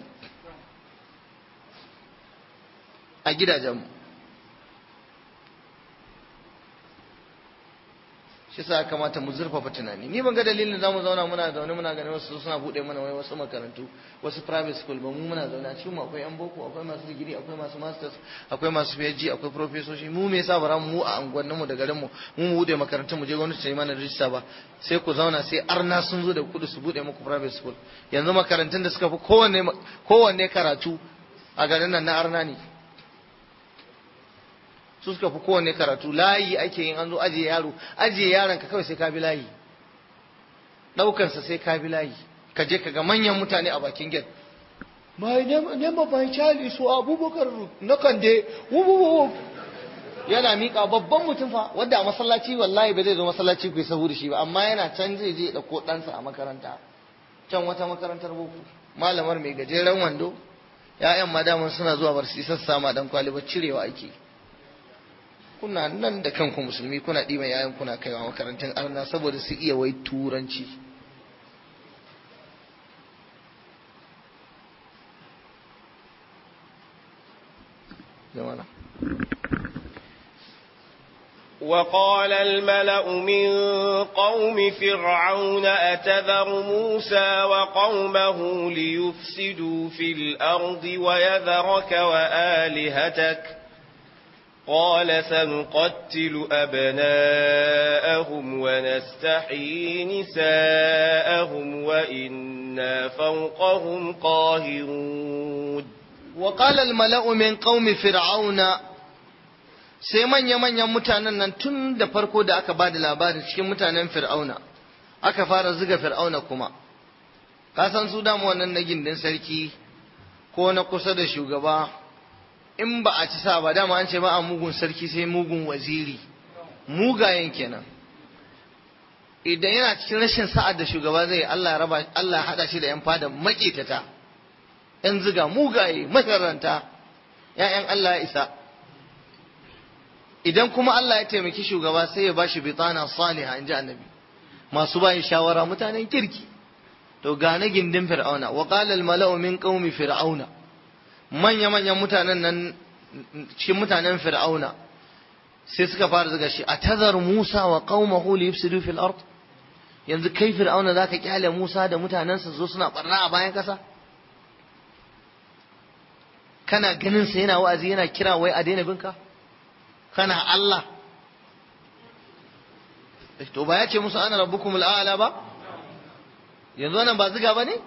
a gidajenmu shi sa kamata mu zurfafa tunani ni ban ga dalilin zamu zauna muna zaune muna ganin wasu suna bude mana wai wasu makarantu wasu private school ba mu muna zaune a cikin mu akwai yan boko akwai masu digiri akwai masu masters akwai masu PhD akwai professorshi mu me yasa ba mu a anguwannin mu da garin mu mu mu bude makarantun mu je gwamnati ta yi mana rijista ba sai ku zauna sai arna sun zo da kudu su bude muku private school yanzu makarantun da suka fi kowanne kowanne karatu a garin nan na arna ne su suka fi kowane karatu layi ake yin an zo ajiye yaro ajiye yaron ka kawai sai ka bi layi ɗaukansa sai ka bi layi ka je ka ga manyan mutane a bakin gate my name of my child is abubakar na kande yana miƙa babban mutum fa wanda a masallaci wallahi ba zai zo masallaci ku yi sahu da shi ba amma yana can zai je ɗauko ɗansa a makaranta can wata makarantar boko malamar mai gajeren wando ya'yan madaman suna zuwa bar su sassa ma dan kwali ba cirewa ake kuna nan da kanku musulmi kuna ɗiban yayan kuna kaiwa makarantun arna saboda su iya wai turanci وقال الملأ من قوم فرعون أتذر موسى وقومه ليفسدوا في الأرض ويذرك وآلهتك قال سنقتل أبناءهم ونستحيي نساءهم وإنا فوقهم قاهرون وقال الملأ من قوم فرعون sai manya-manyan mutanen nan tun da farko da aka ba da labarin cikin mutanen fir'auna aka fara ziga fir'auna kuma ka san su damu wannan na gindin sarki ko na kusa da shugaba in ba a ci sa ba dama an ce ba a mugun sarki sai mugun waziri mugayen kenan idan yana cikin rashin sa'ad da shugaba zai Allah ya raba Allah ya hada shi da yan fada makitata yan ziga mugaye masaranta ‘ya'yan Allah ya isa idan kuma Allah ya taimaki shugaba sai ya bashi bitana saliha in ji annabi masu bayin shawara mutanen kirki to gane gindin fir'auna wa qala al mala'u min qaumi fir'auna manya manyan mutanen nan cikin mutanen fir'auna sai suka fara zuga shi atazar Musa wa qaumahu li yufsidu fil ard yanzu kai fir'auna zaka kyale Musa da mutanensa zo suna barna a bayan kasa kana ganin sa yana wa'azi yana kira wai a daina binka kana Allah to ba ya ce musu ana rabbukumul a'la ba yanzu wannan ba ziga bane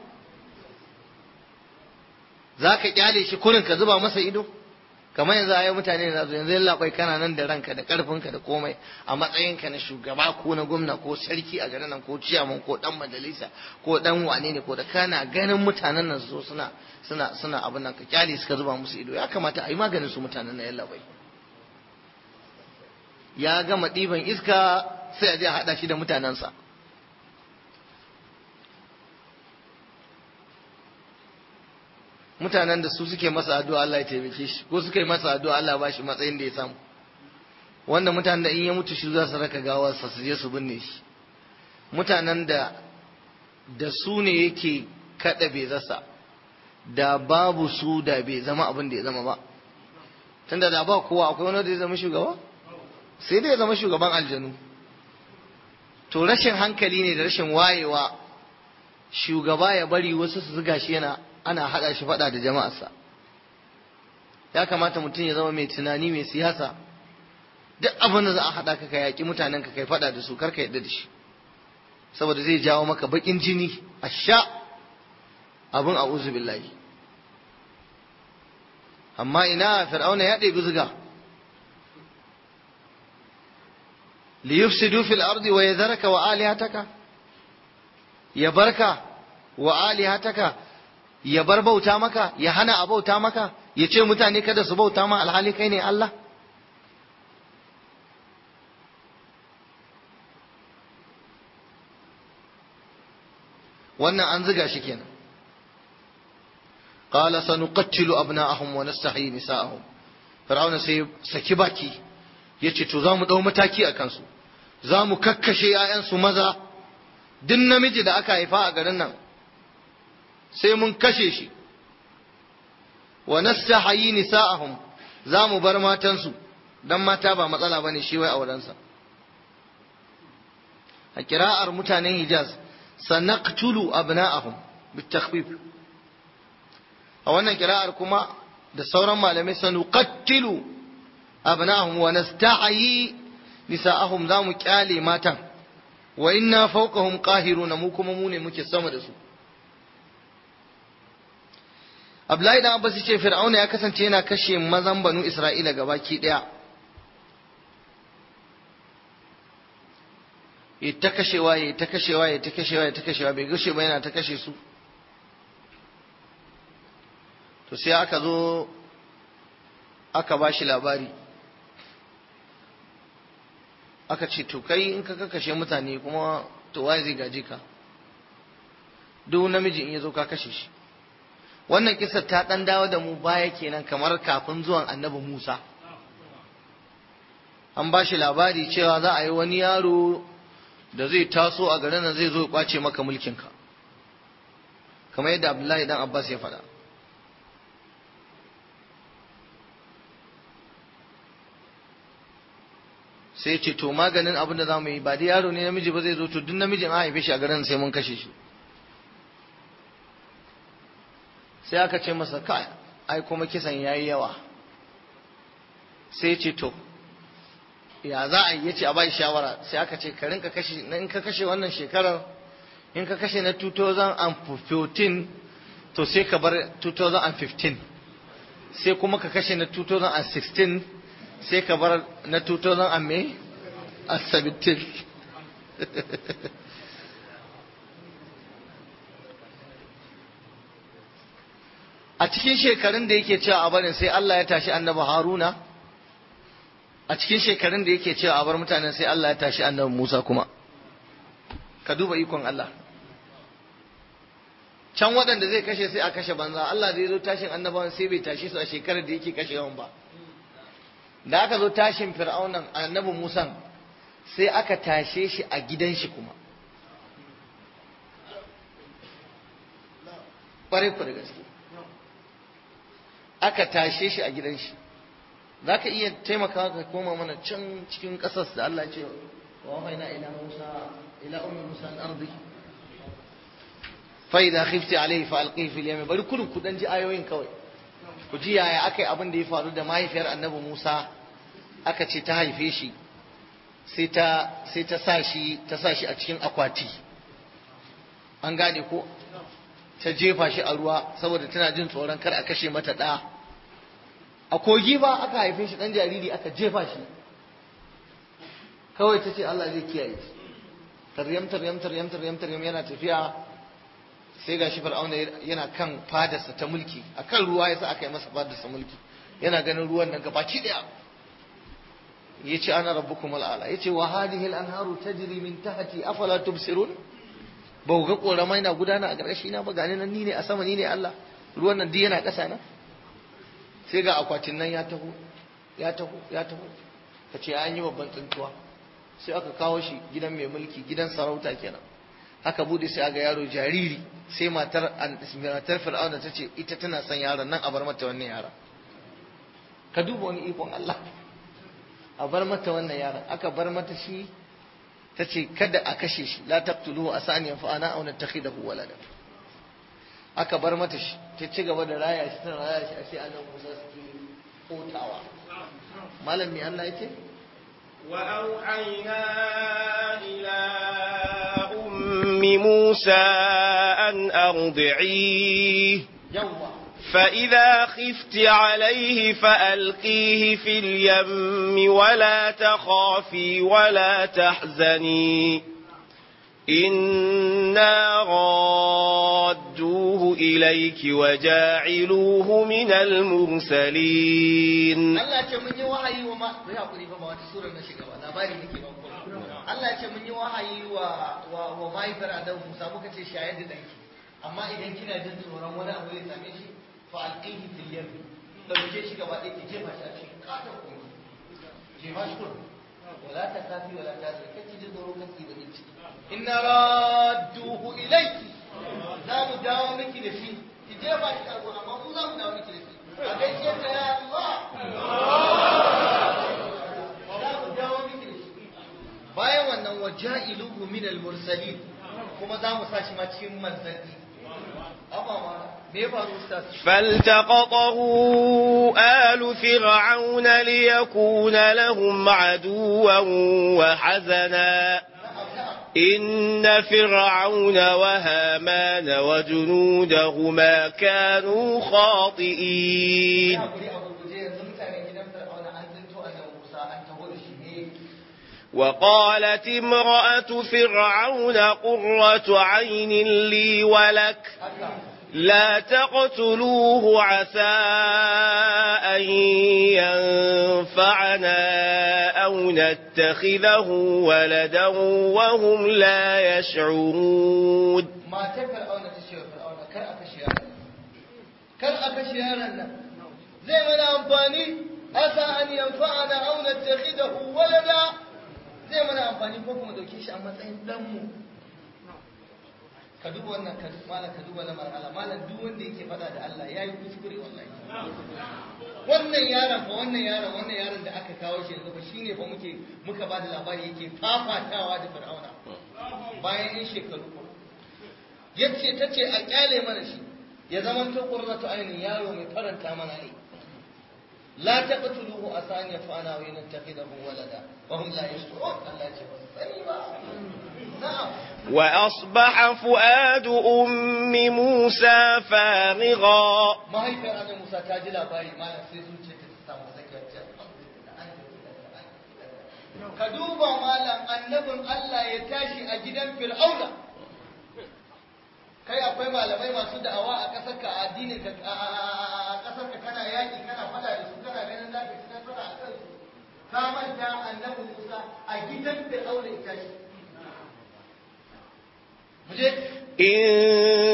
zaka kyale shi kurin ka zuba masa ido kamar yanzu ayi mutane da zo yanzu yalla bai kana nan da ranka da karfinka da komai a matsayinka na shugaba ko na gwamna ko sarki a garin nan ko ciyaman ko dan majalisa ko dan wane ne ko da kana ganin mutanen nan zo suna suna suna abin nan ka kyale suka zuba musu ido ya kamata a yi maganin su mutanen nan yalla bai ya gama ɗiban iska sai a je a haɗa shi da mutanensa mutanen da su suke masa addu'a Allah ya taimake shi ko suka yi masa addu'a Allah ba shi matsayin da ya samu wanda mutanen da in ya mutu shi za su raka gawarsa su je su binne shi mutanen da da su ne yake kada bai zasa da babu su da bai zama abin da ya zama ba tunda da ba kowa akwai wani da ya zama shugaba sai dai ya zama shugaban aljanu to rashin hankali ne da rashin wayewa shugaba ya bari wasu su zuga shi yana ana haɗa shi faɗa da jama'arsa ya kamata mutum ya zama mai tunani mai siyasa duk abin da za a haɗa ka ka yaƙi mutanen ka kai faɗa da su kar ka yadda da shi saboda zai jawo maka baƙin jini a sha abin a billahi amma ina fir'auna ya ɗebi zuga liyufsidu fil ardi wa yadharaka wa alihataka ya barka wa alihataka ya bar bauta maka ya hana a bauta maka ya ce mutane kada su bauta ma alhali kai ne Allah wannan an ziga shi kenan qala sanuqattilu abna'ahum wa nastahyi nisa'ahum fir'auna sai saki baki yace to za mu dau mataki a kansu za mu kakkashe 'ya'yansu maza duk namiji da aka haifa a garin nan sai mun kashe shi wa nastahyi nisa'ahum za mu bar matansu dan mata ba matsala bane shi wai aurensa a kira'ar mutanen Hijaz sanaqtulu abna'ahum bitakhfif a wannan kira'ar kuma da sauran malamai sanuqattilu abna'ahum wa nastahyi nisa'ahum za mu kyale matan wa inna fawqahum qahiruna mu kuma mu ne muke sama da su Abdullahi dan Abbas ce Fir'auna ya kasance yana kashe mazan banu Isra'ila gabaki daya ya ta kashewa ya ta kashewa ya ta kashewa ya ta kashewa bai gushe ba yana ta kashe su to sai aka zo aka ba shi labari aka ce to kai in ka kashe mutane kuma to waye zai gaji ka duk namiji in ya zo ka kashe shi wannan kisar ta dan dawo da mu baya kenan kamar kafin zuwan annabi Musa an ba shi labari cewa za a yi wani yaro da zai taso a garin nan zai zo ya kwace maka mulkinka kamar yadda Abdullahi dan Abbas ya faɗa sai ce to maganin abin da za mu yi ba da yaro ne namiji ba zai zo to duk namijin an haife shi a garin sai mun kashe shi sai aka ce masa kai ai kuma kisan yayi yawa sai ce to ya za a yi yace a bai shawara sai aka ce ka rinka kashe in ka kashe wannan shekarar in ka kashe na 2014 to sai ka bar 2015 sai kuma ka kashe na 2016 sai ka bar na 2017 a cikin shekarun da yake cewa a barin sai Allah ya tashi annabi Haruna a cikin shekarun da yake cewa a bar mutanen sai Allah ya tashi annabi Musa kuma ka duba ikon Allah can waɗanda zai kashe sai a kashe banza Allah zai zo tashin annabawan sai bai tashe su a shekarar da yake kashe yawan ba da aka zo tashin fir'aunan annabin musan sai aka tashe shi a gidan shi kuma ƙwarai ku da gaske aka tashe shi a gidan shi za ka iya taimaka ka koma mana can cikin ƙasar da Allah ce wa wahaina ila Musa ila ummi Musa al-ardi fa idza khifti alayhi fa alqihi fil yam bari kullun ku dan ji ayoyin kawai ku ji yaya akai abin da ya faru da mahaifiyar Annabi Musa aka ce ta haife shi sai ta sai ta sa shi ta sa shi a cikin akwati an gane ko ta jefa shi a ruwa saboda tana jin tsoron kar a kashe mata ɗa a kogi ba aka haife shi ɗan jariri aka jefa shi kawai ta ce Allah zai kiyaye shi taryam taryam taryam taryam taryam yana tafiya sai ga shi fir'auna yana kan fadarsa ta mulki a kan ruwa yasa aka yi masa fadarsa mulki yana ganin ruwan nan gabaki daya ya ce ana rabbukum al'ala ya ce wa hadihi al'anharu tajri min tahti afala tubsirun ba ku ga ƙoramai na gudana a ƙarƙashi na ba gani nan ni ne a sama ni ne Allah ruwan nan duk yana ƙasa na sai ga akwatin nan ya taho ya taho ya taho ka ce an yi babban tsintuwa sai aka kawo shi gidan mai mulki gidan sarauta kenan aka bude sai aga yaro jariri sai matar matar fir'auna ta ce ita tana son yaron nan a bar mata wannan yaron ka duba wani ikon Allah a bar mata wannan yaron aka bar mata shi ta ce kada a kashe shi la taqtuluhu asani yanfa'ana aw nattakhidahu walada aka bar mata shi ta ci gaba da raya shi tana raya shi a sai annabi Musa suke kotawa malam me Allah yake wa auhayna ila ummi Musa an ardi'i yawwa فإذا خفت عليه فألقيه في اليم ولا تخافي ولا تحزني إنا رادوه إليك وجاعلوه من المرسلين Allah ce mun yi wahayi wa ma ku hakuri fa ba wata sura na shiga ba labari nake ba ku Allah ce mun yi wahayi wa wa wa mahaifar Adam Musa muka ce shayar da danki amma idan kina jin tsoron wani abu zai same shi fa alqihi fil yam dauke shi gaba ɗaya ki jefa shi a cikin katon kogi jefa shi kullum wala ta kafi wala ta zai kace jin tsoro kake da ciki inna radduhu ilayki za mu dawo miki da shi ki jefa shi karbo amma mu za mu dawo miki da shi a gaishe ta ya Allah za mu dawo miki da shi bayan wannan waja'iluhu min al-mursalin kuma za mu sa shi ma cikin manzanni amma ma me ya faru ustaz فالتقطه آل فرعون ليكون لهم عدوا وحزنا إن فرعون وهامان وجنودهما كانوا خاطئين hakuri a gurguje yanzu mutanen gidan fir'auna an zinto annabi Musa an taho da shi ne وقالت امرأة فرعون قرة عين لي ولك haka لا تقتلوه عسى أن ينفعنا أو نتخذه ولدا وهم لا يشعرون matar fir'auna ta ce wa fir'auna kar a kashe yaron nan kar a kashe yaron nan zai mana amfani asa an yanfa'ana aw nattakhidahu walada zai mana amfani ko kuma dauke shi a matsayin dan mu ka duba wannan ka malam ka duba lamar Allah malam duk wanda yake faɗa da Allah yayi kuskure wallahi wannan yaron fa wannan yaron wannan yaron da aka kawo shi yanzu fa shine fa muke muka ba da labari yake fafatawa da fir'auna bayan yin shekaru yace tace a kyale mana shi ya zama to qurratu ainin yaro mai faranta mana ne la taqtuluhu asani fa'ana wa yantakhidahu walada wa hum la yashkurun Allah ya ce ba su sani ba na'am وأصبح فؤاد أم موسى فارغا mahaifiyar annabi Musa ta ji labari malam sai zuciya ta samu sakiyar ta ka duba malam annabin Allah ya tashi a gidan Fir'auna kai akwai malamai masu da'awa a ƙasar ka a addinin ka a ƙasar ka kana yaƙi kana fada da su kana ganin za ka ci nasara a kansu ka manta annabi Musa a gidan Fir'auna ya tashi mu je إن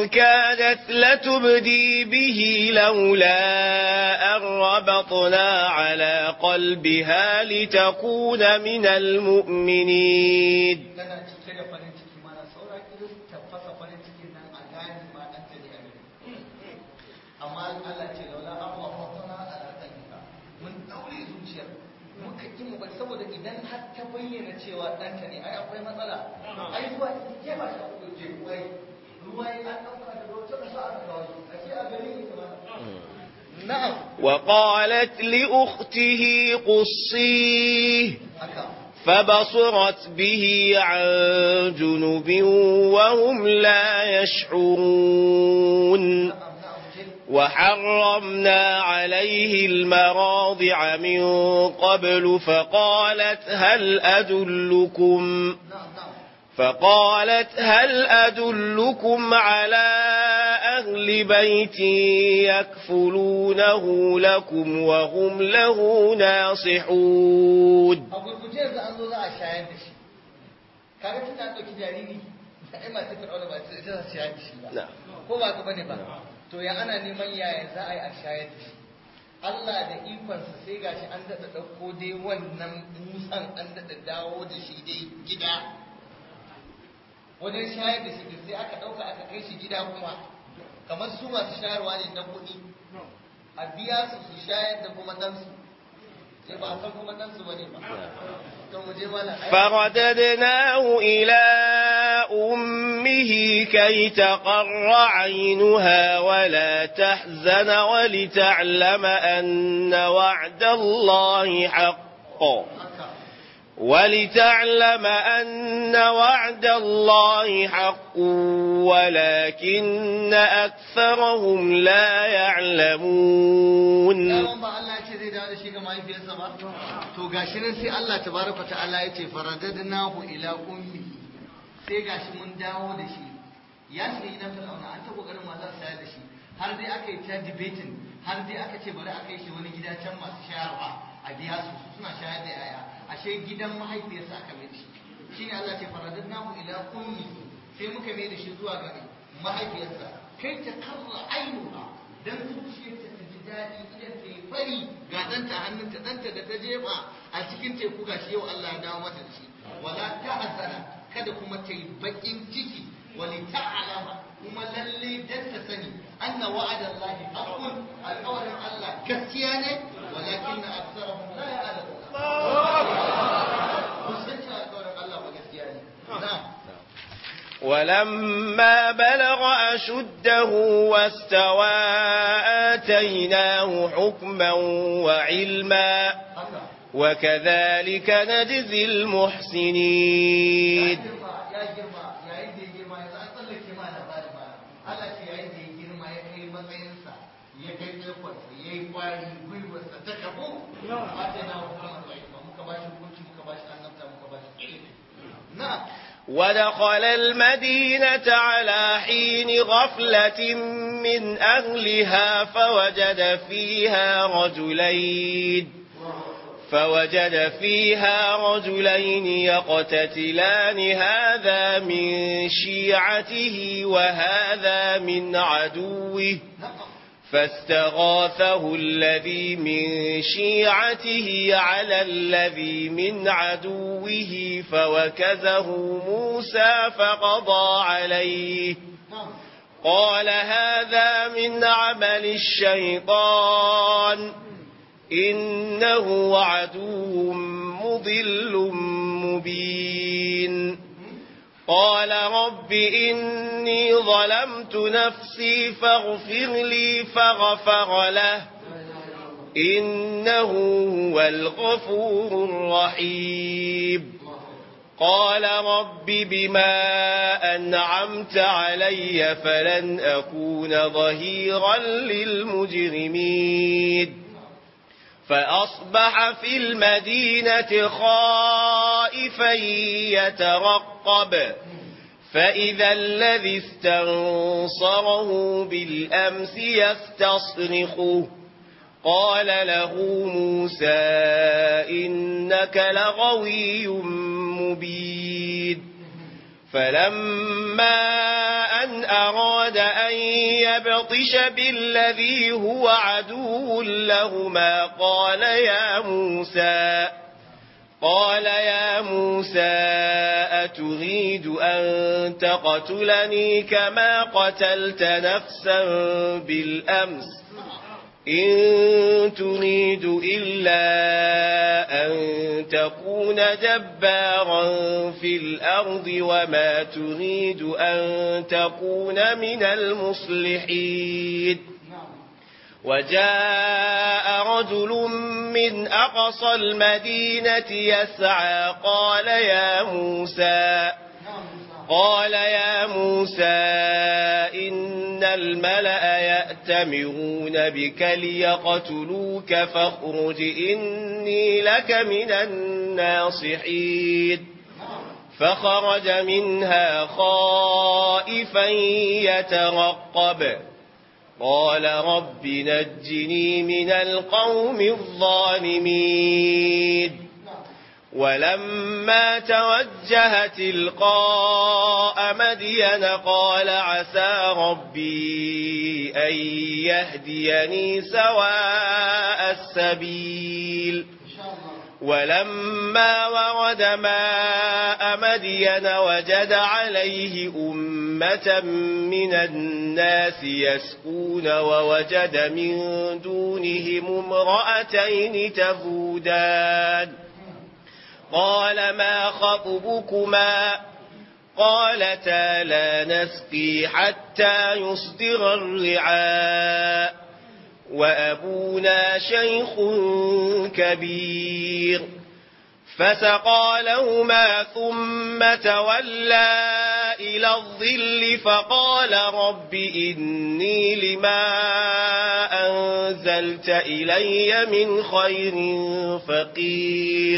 كادت لتبدي به لولا أن ربطنا على قلبها لتكون من المؤمنين tana cike da farin ciki mana saura kiris ta fasa farin cikin nan a gane ma ɗan ta ne a gari amma Allah ce laula an wa fatana ala qalbika mun daure zuciyar muka ki mu bari saboda idan har ta bayyana cewa ɗan ta ne ai akwai matsala ai ruwa ke ba shi ko je ruwa ruwa an dauka da ruwa ta sa aka kawo shi a ce a gari ne ba na'am وقالت لأخته قصيه haka فبصرت به عن جنب وهم لا يشعرون na'am na'am je وحرمنا عليه المراضع من قبل فقالت هل أدلكم na'am na'am فقالت هل أدلكم على أهل بيت يكفلونه لكم وهم له ناصحون a gurguje yanzu an zo za a shayar da shi kaga tun da an ɗauki jariri ai masu fir'auna ba sai za su shayar da shi ba نعم ko ba ka bane ba to ya ana neman yaya za a yi a shayar da shi Allah da ikonsa sai gashi an daɗa ɗauko dai wannan musan an daɗa dawo da shi dai gida wajen shayar da shi da sai aka ɗauka aka kai shi gida kuma kamar su masu shayarwa ne na kuɗi a biya su su shayar da kuma ɗansu sai ba a san kuma ɗansu ba ne ba to mu je mana ai- فرددناه إلى أمه كي تقر عينها ولا تحزن ولتعلم أن وعد الله حق haka ولتعلم أن وعد الله حق ولكن أكثرهم لا يعلمون Daman ba Allah ce zai dawo da shi ga mahaifiyarsa ba? To gashi nan sai Allah tabaraka ta'ala ya ce faradadnahu ila ummi. Sai gashi mun dawo da shi. Ya shiga gidan Fir'auna an ta kokarin ma za su shayar da shi. Har dai aka yi ta debating, har dai aka ce bari a kai shi wani gida can masu shayarwa a biya su su suna shayar da yaya. Ashe gidan mahaifiyarsa aka mai da shi. Shine Allah ce faradadnahu ila ummi. Sai muka mai da shi zuwa ga mahaifiyarsa. Kai ta karra ainuha dan zuciyarta ta ji daɗi idan ta yi fari ga ɗanta a hannunta ɗanta da ta jefa a cikin teku ga shi yau Allah ya dawo mata da shi wala ta hasana kada kuma ta yi baƙin ciki wali ta alama kuma lalle dan ta sani anna wa'adan lahi haqqun alƙawarin Allah gaskiya ne walakin na aksarahum la ya'lamun kun san cewa alƙawarin Allah ba gaskiya ne na'am ولما بلغ أشده واستوى آتيناه حكما وعلما haka وكذلك نجزي ya المحسنين girma ya girma yayin da ya girma yanzu an tsallake ma labarin ba Allah ce yayin da ya girma ya kai matsayinsa ya kai ƙarfarsa ya yi kwari gwiwarsa ta kabo ba ta na hukumar ba muka ba shi hukunci muka ba shi annabta muka ba shi ilimi na ودخل المدينة على حين غفلة من أهلها فوجد فيها رجلين فوجد فيها رجلين يقتتلان هذا من شيعته وهذا من عدوه na'am فاستغاثه الذي من شيعته على الذي من عدوه فوكزه موسى فقضى عليه na'am قال هذا من عمل الشيطان إنه عدو مضل مبين قال رب إني ظلمت نفسي فاغفر لي فغفر له إنه هو الغفور الرحيم قال رب بما أنعمت علي فلن أكون ظهيرا للمجرمين فأصبح في المدينة خائفا يترقب فإذا الذي استنصره بالأمس يستصرخه قال له موسى إنك لغوي مبين فلما أن أراد أن يبطش بالذي هو عدو لهما قال يا موسى قال يا موسى أتريد أن تقتلني كما قتلت نفسا بالأمس إن تريد إلا أن تكون جبارا في الأرض وما تريد أن تكون من المصلحين وجاء رجل من أقصى المدينة يسعى قال يا موسى قال يا موسى إن الملأ يأتمرون بك ليقتلوك فاخرج إني لك من الناصحين فخرج منها خائفا يترقب قال رب نجني من القوم الظالمين ولما توجه تلقاء مدين قال عسى ربي أن يهديني سواء السبيل ولما ورد ماء مدين وجد عليه أمة من الناس يسكون ووجد من دونهم امرأتين تفودان قال ما خطبكما قالتا لا نسقي حتى يصدر الرعاء وأبونا شيخ كبير فسقى لهما ثم تولى إلى الظل فقال رب إني لما أنزلت إلي من خير فقير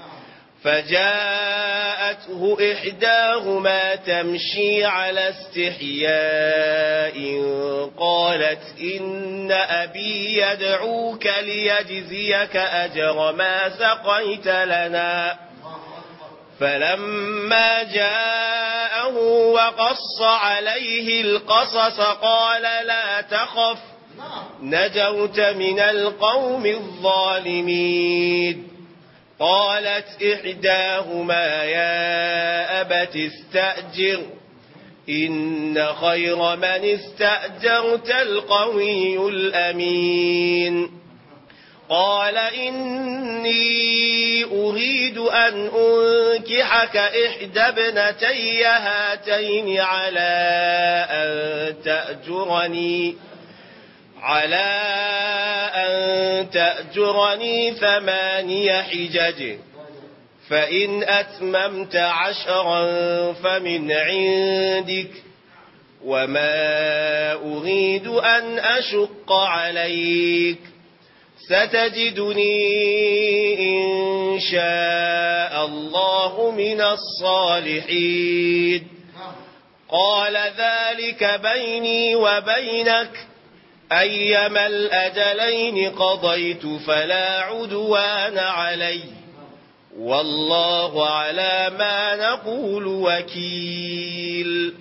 فجاءته إحداهما تمشي على استحياء قالت إن أبي يدعوك ليجزيك أجر ما سقيت لنا فلما جاءه وقص عليه القصص قال لا تخف نجوت من القوم الظالمين قالت إحداهما يا أبت استأجر إن خير من استأجرت القوي الأمين قال إني أريد أن أنكحك إحدى ابنتي هاتين على أن تأجرني على أن تأجرني ثماني حجج فإن أتممت عشرا فمن عندك وما أريد أن أشق عليك ستجدني إن شاء الله من الصالحين قال ذلك بيني وبينك أيما الأجلين قضيت فلا عدوان علي والله على ما نقول وكيل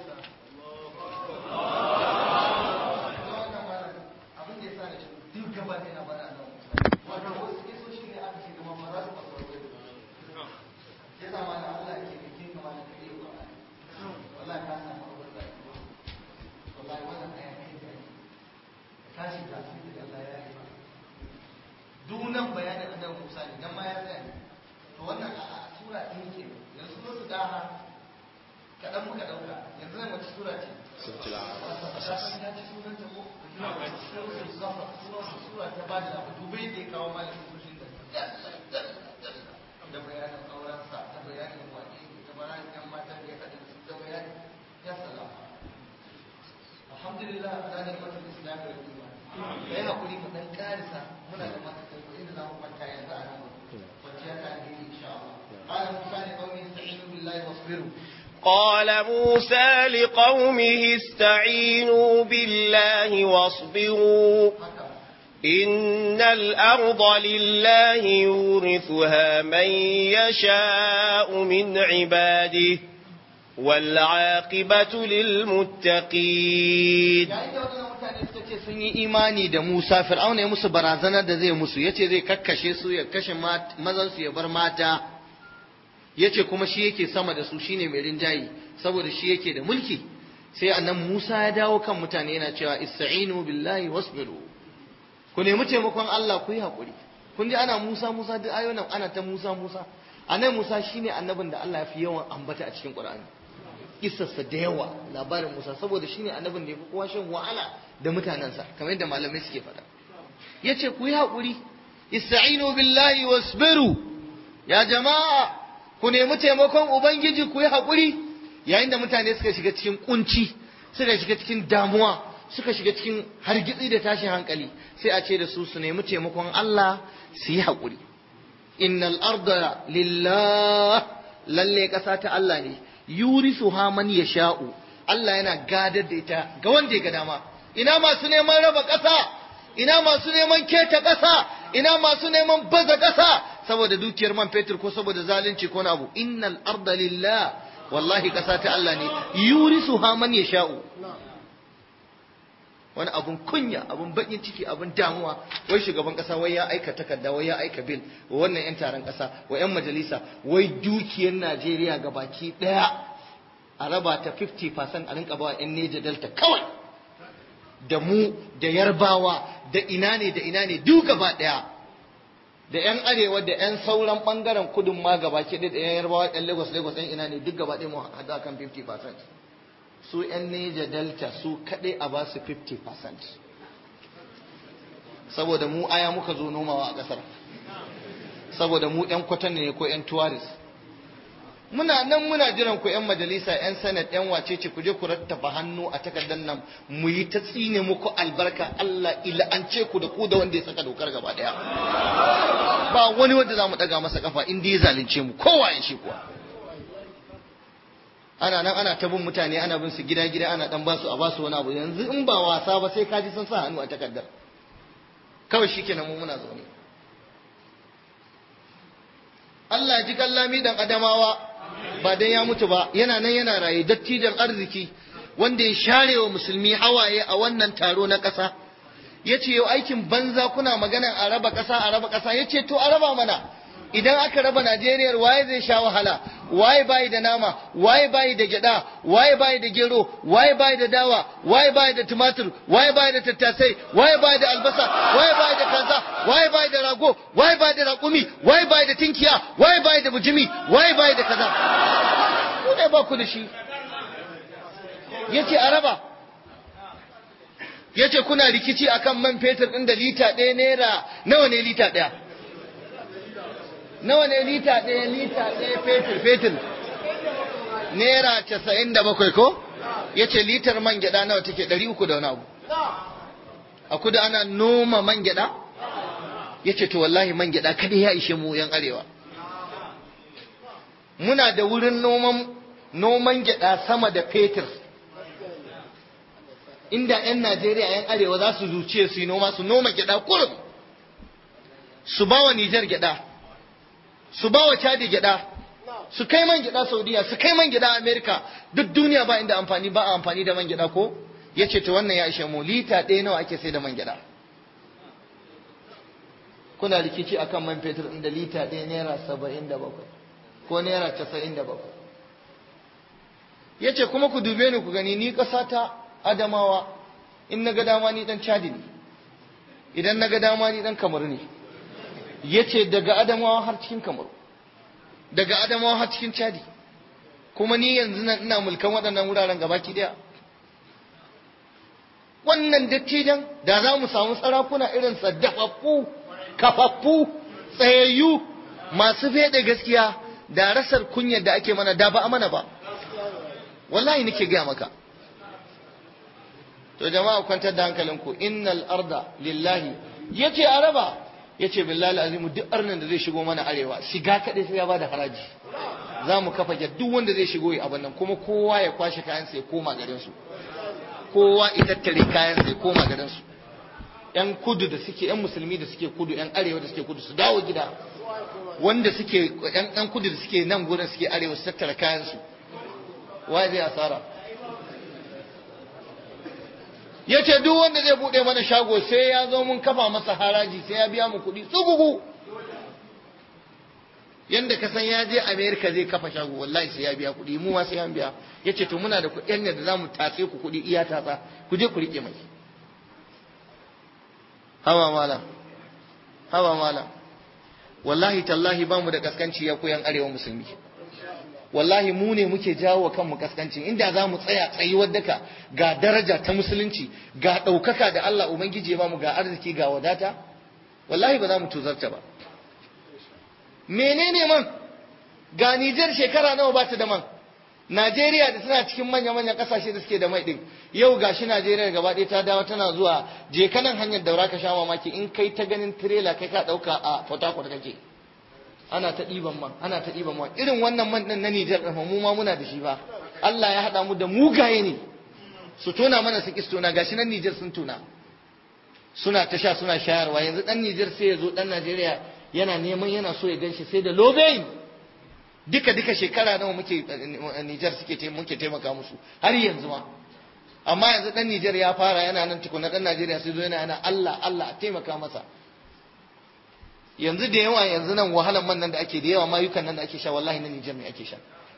dunan bayanin annabi Musa ne dan ma ya tsaya to wannan a sura ɗin ke yanzu sun su daha kaɗan muka ɗauka yanzu zai wace sura ce ta ci sunan ta ko sura ta ba da abu dubai da ya kawo malamin tushen da da bayanin aurensa da bayanin waƙe da bayanin yan matan da ya kaɗa da bayanin ya salama alhamdulillah ala da mutum islami da iman da ya haƙuri mu ɗan ƙarisa muna da mata kai inda za mu kwanta yanzu a nan kwanciya ta alheri insha Allah قال موسى لقومه استعينوا بالله واصبروا قال موسى لقومه استعينوا بالله واصبروا إن الأرض لله يورثها من يشاء من عباده والعاقبة للمتقين yayin da waɗannan mutane suka ce sun yi imani da Musa Fir'auna ya musu barazanar da zai musu yace zai kakkashe su ya kashe mazan su ya bar mata yace kuma shi yake sama da su shine mai rinjayi saboda shi yake da mulki sai annan Musa ya dawo kan mutane yana cewa ista'inu billahi wasbiru ku nemi taimakon Allah ku yi hakuri kun ji ana Musa Musa duk ayoyin ana ta Musa Musa annabi Musa shine annabin da Allah ya fi yawan ambata a cikin Qur'ani kissarsa da yawa labarin Musa saboda shine annabin da ya fi kowa shan wahala da mutanensa kamar yadda malamai suke faɗa yace ku yi haƙuri ista'inu billahi wasbiru ya jama'a ku nemi taimakon ubangiji ku yi haƙuri yayin da mutane suka shiga cikin kunci suka shiga cikin damuwa suka shiga cikin hargitsi da tashin hankali sai a ce da su su nemi taimakon Allah su yi haƙuri innal arda lillah lalle ƙasa ta Allah ne yurisuha man yasha'u Allah yana gadar da ita ga wanda ya ga dama ina masu neman raba ƙasa ina masu neman keta ƙasa ina masu neman baza ƙasa saboda dukiyar man fetur ko saboda zalunci ko abu innal arda lillah wallahi ƙasa ta Allah ne yurisuha man yasha'u wani abun kunya abun bakin ciki abun damuwa wai shugaban kasa wai ya aika takarda wai ya aika bil wa wannan yan taron kasa wa yan majalisa wai dukiyar Najeriya ga baki daya a raba ta 50% a rinka bawa yan Neja Delta kawai da mu da Yarbawa da ina ne da ina ne duk gaba daya da yan arewa da yan sauran bangaren kudin ma gaba ke da yan Yarbawa yan Lagos Lagos yan ina ne duk gaba daya mu hada kan 50% su 'yan Neja Delta su kaɗai a ba su 50% saboda mu aya muka zo nomawa a ƙasar saboda mu 'yan kwatan ne ko 'yan tuwaris muna nan muna jiran ku 'yan majalisa 'yan sanat 'yan wacece ku je ku rattaba hannu a takardar nan mu yi ta tsine muku albarka Allah ila'ance ku da ku da wanda ya saka dokar gaba daya ba wani wanda za mu ɗaga masa kafa in ya zalunce mu kowa ya shi kuwa ana nan ana ta bin mutane ana bin su gida gida ana dan basu a basu wani abu yanzu in ba wasa ba sai kaji sun sa hannu a takardar kawai shikenan mu muna zaune Allah ya ji kallami dan adamawa ba dan ya mutu ba yana nan yana raye dattijan arziki wanda ya share wa musulmi hawaye a wannan taro na ƙasa ya ce yau aikin banza kuna magana a raba ƙasa a raba ƙasa ya ce to a raba mana idan aka raba Najeriya waye zai sha wahala waye bayi da nama waye bayi da gyada waye bayi da gero waye bayi da dawa waye bayi da tumatur waye bayi da tattasai waye bayi da albasa waye bayi da kaza waye bayi da rago waye bayi da raƙumi waye bayi da tinkiya waye bayi da bujimi waye bayi da kaza ku ne ba ku da shi yace a raba yace kuna rikici akan man fetur din da lita ɗaya naira nawa ne lita ɗaya nawa ne lita ɗaya lita ɗaya fetur fetur naira casa'in da bakwai ko ya ce litar man gyaɗa nawa take ɗari uku da wani abu a kudu ana noma man gyaɗa ya ce to wallahi man gyaɗa kada ya ishe mu yan arewa muna da wurin noman noman gyaɗa sama da fetur inda 'yan najeriya 'yan arewa za su zuce su yi noma su noma gyaɗa kurum su ba wa nijar gyaɗa su ba wa Chadi gyada su kai man gyada Saudiya su kai man gyada Amerika duk duniya ba inda amfani ba a amfani da man gyada ko yace to wannan ya ishe mu lita ɗaya nawa ake sai da man gyada kuna rikici akan man fetur inda lita ɗaya naira saba'in da bakwai ko naira casa'in da bakwai yace kuma ku dube ni ku gani ni ƙasa ta Adamawa in na ga dama ni dan Chadi ne idan na ga dama ni dan Kamaru ne ya ce daga adamawa har cikin kamaru daga adamawa har cikin chadi kuma ni yanzu nan ina mulkan waɗannan wuraren gabaki ɗaya wannan dattijan da za mu samu sarakuna irin saddafaffu kafaffu tsayayyu masu fede gaskiya da rasar kunyar da ake mana da ba a mana ba wallahi nake gaya maka to jama'a kwantar da hankalinku innal arda lillahi yace araba ya ce billahi azimu duk arnin da zai shigo mana arewa shiga kaɗai sai ya bada haraji za mu kafa gyar duk wanda zai shigo ya abin nan kuma kowa ya kwashe kayan sai koma garinsu kowa ya tattare kayan sai koma garinsu yan kudu da suke yan musulmi da suke kudu yan arewa da suke kudu su dawo gida wanda suke yan yan kudu da suke nan gurin suke arewa su tattara kayan su wa zai asara ya ce duk wanda zai buɗe mana shago sai ya zo mun kafa masa haraji sai ya biya mu kuɗi tsugugu yanda ka san ya je america zai kafa shago wallahi sai ya biya kuɗi mu ma sai ya biya ya ce to muna da kuɗin da za mu tatse ku kuɗi iya tatsa ku je ku riƙe mai hawa mala hawa mala wallahi tallahi ba mu da kaskanci ya koyan arewa musulmi wallahi mu ne muke jawo wa kanmu kaskanci inda za mu tsaya tsayuwar daka ga daraja ta musulunci ga ɗaukaka da Allah Ubangiji ya bamu ga arziki ga wadata wallahi ba za mu tuzarta ba menene man ga Nijar shekara nawa ba ta da man Najeriya da tana cikin manya-manyan kasashe da suke da mai din yau gashi Najeriya gaba ɗaya ta dawo tana zuwa je kanan hanyar daura ka sha mamaki in kai ta ganin tirela kai ka ɗauka a Port Harcourt kake ana ta ɗiban man ana ta ɗiban man irin wannan man ɗin na Nijar ɗin mu ma muna da shi ba Allah ya haɗa mu da mugaye ne su tona mana su kis tona gashi nan Nijar sun tona suna ta sha suna shayarwa yanzu ɗan Nijar sai ya zo ɗan Najeriya yana neman yana so ya ganshi sai da lobein duka duka shekara nawa muke Nijar suke muke taimaka musu har yanzu ma amma yanzu ɗan Nijar ya fara yana nan tukuna ɗan Najeriya sai zo yana yana Allah Allah a taimaka masa yanzu da yawa yanzu nan wahalan man nan da ake da yawa mayukan nan da ake sha wallahi na Nijar ne ake sha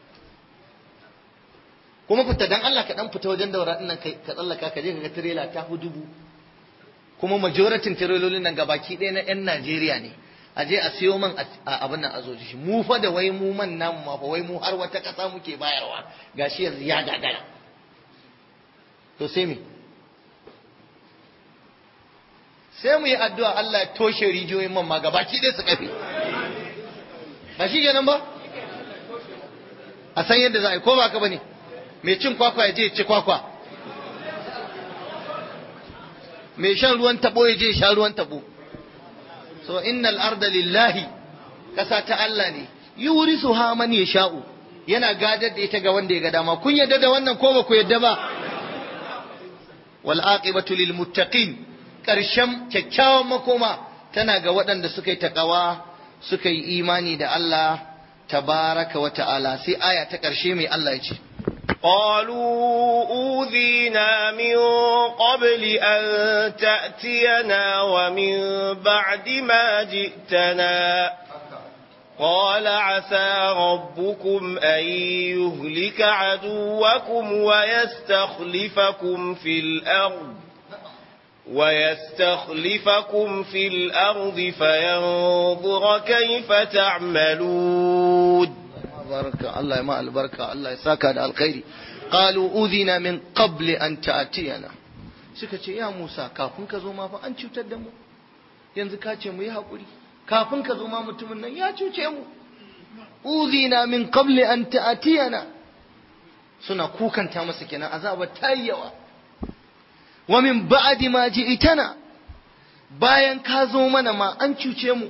kuma fita dan Allah ka dan fita wajen daura din nan ka tsallaka ka je ka ga tirela ta hu dubu kuma majoratin tirelolin nan gabaki ɗaya na yan Najeriya ne a je a siyo man a abin nan a zo shi mu fa da wai mu man namu ma fa wai mu har wata ƙasa muke bayarwa gashi yanzu ya gagara to sai me sai mu yi addu'a Allah ya toshe rijiyoyin man ma gabaki ɗaya su kafe ba shi kenan ba a san yadda za a yi ko ba ka bane mai cin kwakwa ya je ci kwakwa mai shan ruwan tabo ya je sha ruwan tabo so innal arda lillahi kasa ta Allah ne yurisu ha man yasha'u yana gadar da ita ga wanda ya ga dama kun yadda da wannan ko ba ku yadda ba wal aqibatu lil muttaqin ƙarshen kyakkyawan makoma tana ga waɗanda suka yi taƙawa suka yi imani da Allah tabaraka wa ta'ala sai aya ta ƙarshe mai Allah ya ce قالوا أوذينا من قبل أن تأتينا ومن بعد ما جئتنا قال عسى ربكم أن يهلك عدوكم ويستخلفكم في الأرض ويستخلفكم في الأرض فينظر كيف تعملون بارك الله ما البركة الله يساك على الخير قالوا أوذينا من قبل أن تأتينا suka ce ya Musa kafin ka zo ma fa an cutar da mu yanzu ka ce mu yi haƙuri kafin ka zo ma mutumin nan ya cuce mu uzina min qabli an ta'tiyana suna kukanta masa kenan azaba ta yawa wa min ba'di ma ji'tana bayan ka zo mana ma an cuce mu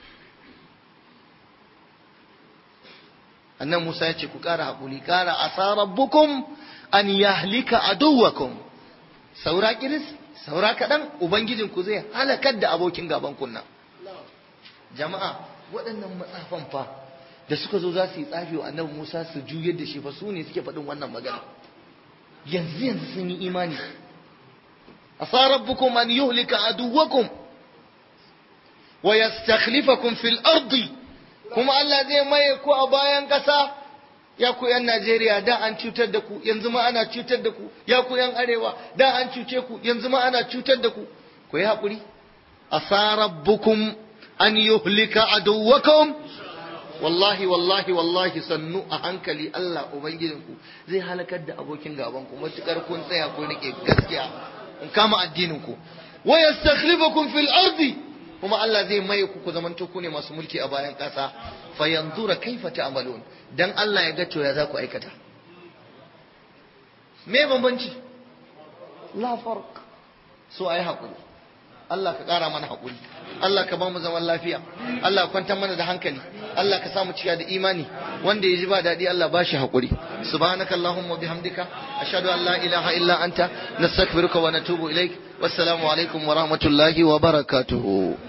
annan Musa ya ce ku ƙara haƙuri ƙara asa rabbukum an yahlika aduwakum saura kiris saura kaɗan ubangijin ku zai halakar da abokin gaban kunna jama'a waɗannan matsafan fa da suka zo za su yi tsafi wa annabi Musa su juyar da shi fa su ne suke faɗin wannan magana yanzu yanzu sun yi imani asa rabbukum an yuhlika aduwakum wa yastakhlifakum fil ardi kuma Allah zai maye ku a bayan ƙasa ya ku yan Najeriya da an cutar da ku yanzu ma ana cutar da ku ya ku yan arewa da an cuce ku yanzu ma ana cutar da ku ku yi haƙuri asa rabbukum an yuhlika aduwakum wallahi wallahi wallahi sannu a hankali Allah ubangijinku zai halakar da abokin gaban ku matukar kun tsaya ku rike gaskiya in kama addinin ku wa yastakhlifukum fil ardi kuma Allah zai maye ku ku zamanto ku ne masu mulki a bayan ƙasa fa yanzura kaifa ta'malun dan Allah ya ga to ya za ku aikata me bambanci la farq so ai hakuri Allah ka ƙara mana hakuri Allah ka ba mu zaman lafiya Allah ka kwantar mana da hankali Allah ka samu cika da imani wanda ya ji ba daɗi Allah ba shi hakuri subhanaka allahumma wa bihamdika ashhadu an la ilaha illa anta nastaghfiruka wa natubu ilaik wassalamu alaikum wa rahmatullahi wa barakatuhu